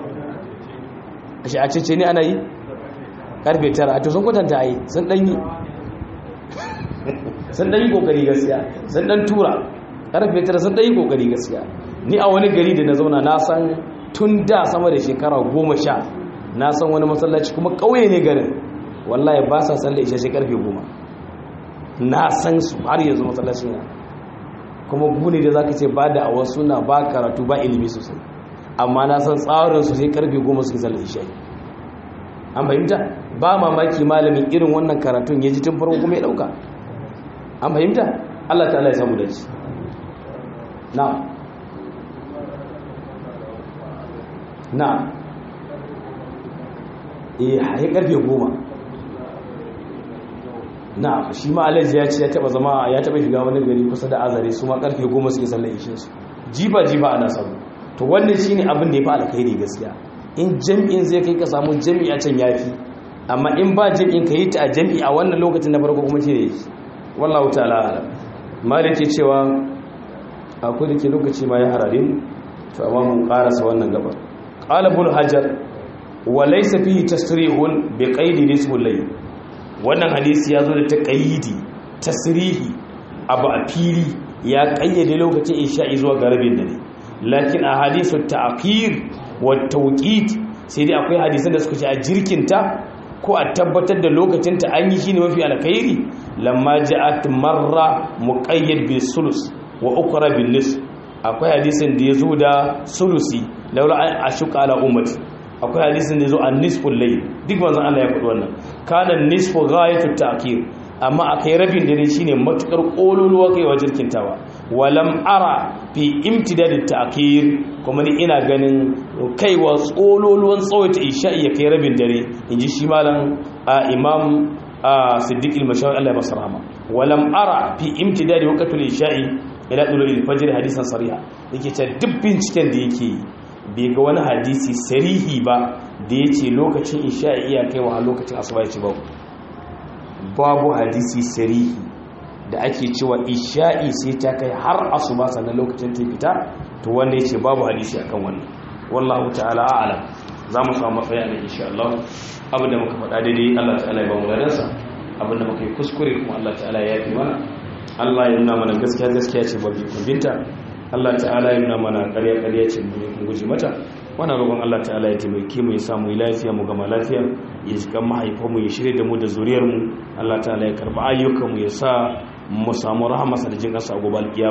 a cece ne ana yi karfe tara a to sun kwatanta a yi sun ɗanyi sun ɗanyi ƙoƙari gaskiya sun ɗan tura karfe tara sun ɗanyi ƙoƙari gaskiya ni a wani gari da na zauna na san tun da sama da shekara goma sha na san wani masallaci kuma ƙauye ne garin wallahi ba sa sallar isha shi karfe goma na san su har yanzu masallacin ya kuma gune da zaka ce ba da awa suna ba karatu ba ilimi sosai amma na san tsarin su sai karfe goma suke sallar isha'i an fahimta ba mamaki malamin irin wannan karatun ya ji tun farko kuma ya dauka an fahimta Allah ta'ala ya samu da shi na na eh har karfe goma na shi ma alaji ya ce ya taba zama ya taba shiga wani gari kusa da azare su ma karfe goma suke sallar ishe su jiba jiba ana samu to wannan shine abin da ya fi alkhairi gaskiya in jam'in zai kai ka samu jam'i a can yafi amma in ba jam'in ka yi ta a jam'i a wannan lokacin na farko kuma shine yake wallahu ta'ala alam malik ke cewa akwai da ke lokaci ma ya harare to amma mun karasa wannan gaba qala ibn hajar wa laysa fihi tasrihun bi qaidi nisful layl wannan hadisi ya zo da ta ƙayyidi tasirihi abu a fili ya ƙayyade lokacin isha'i zuwa ga rabin dare lakin a hadisu ta'khir wa tawqit sai dai akwai hadisan da suka ce a jirkinta ko a tabbatar da lokacin ta an yi shine mafi alkhairi lamma ja'at marra muqayyad bil sulus wa ukra bil nis akwai hadisin da ya zo da sulusi laula an ashuka ala ummati akwai hadisin da zo a nisful layl duk manzon Allah ya faɗi wannan kana nisfu ghayatu ta'khir amma akai rabin dare shine matukar kololuwa kai wa jirkintawa walam ara fi imtidad ta'khir kuma ni ina ganin kaiwa tsololuwan tsawaita isha'i ya kai rabin dare inji shi malam imam siddiq al-mashawi Allah ya masa rahama walam ara fi imtidad waqtul isha'i ila dulul fajr hadisan sariha yake ta duk binciken da yake yi bai ga wani hadisi sarihi ba da ya ce lokacin isha'i iya kaiwa a lokacin asuba ya ce babu babu hadisi sarihi da ake cewa isha'i sai ta kai har asuba sannan lokacin ta fita to wanda ya ce babu hadisi akan wannan wallahu ta'ala a'lam za mu samu matsaya ne insha Allah abin da muka faɗa daidai Allah ta'ala ya ba mu ladansa abin da muka yi kuskure kuma Allah ta'ala ya yi mana Allah ya nuna mana gaskiya gaskiya ce ba bi binta Allah ta'ala ya nuna mana ƙarya ƙarya ce mu kun guji mata wannan roƙon Allah ta'ala ya taimake mu ya samu lafiya mu gama lafiya ya ji kan mahaifan mu ya shirye da mu da zuriyar mu Allah ta'ala ya karba ayyukan mu ya sa mu samu rahamarsa da jin ƙasa a gobe alƙiyama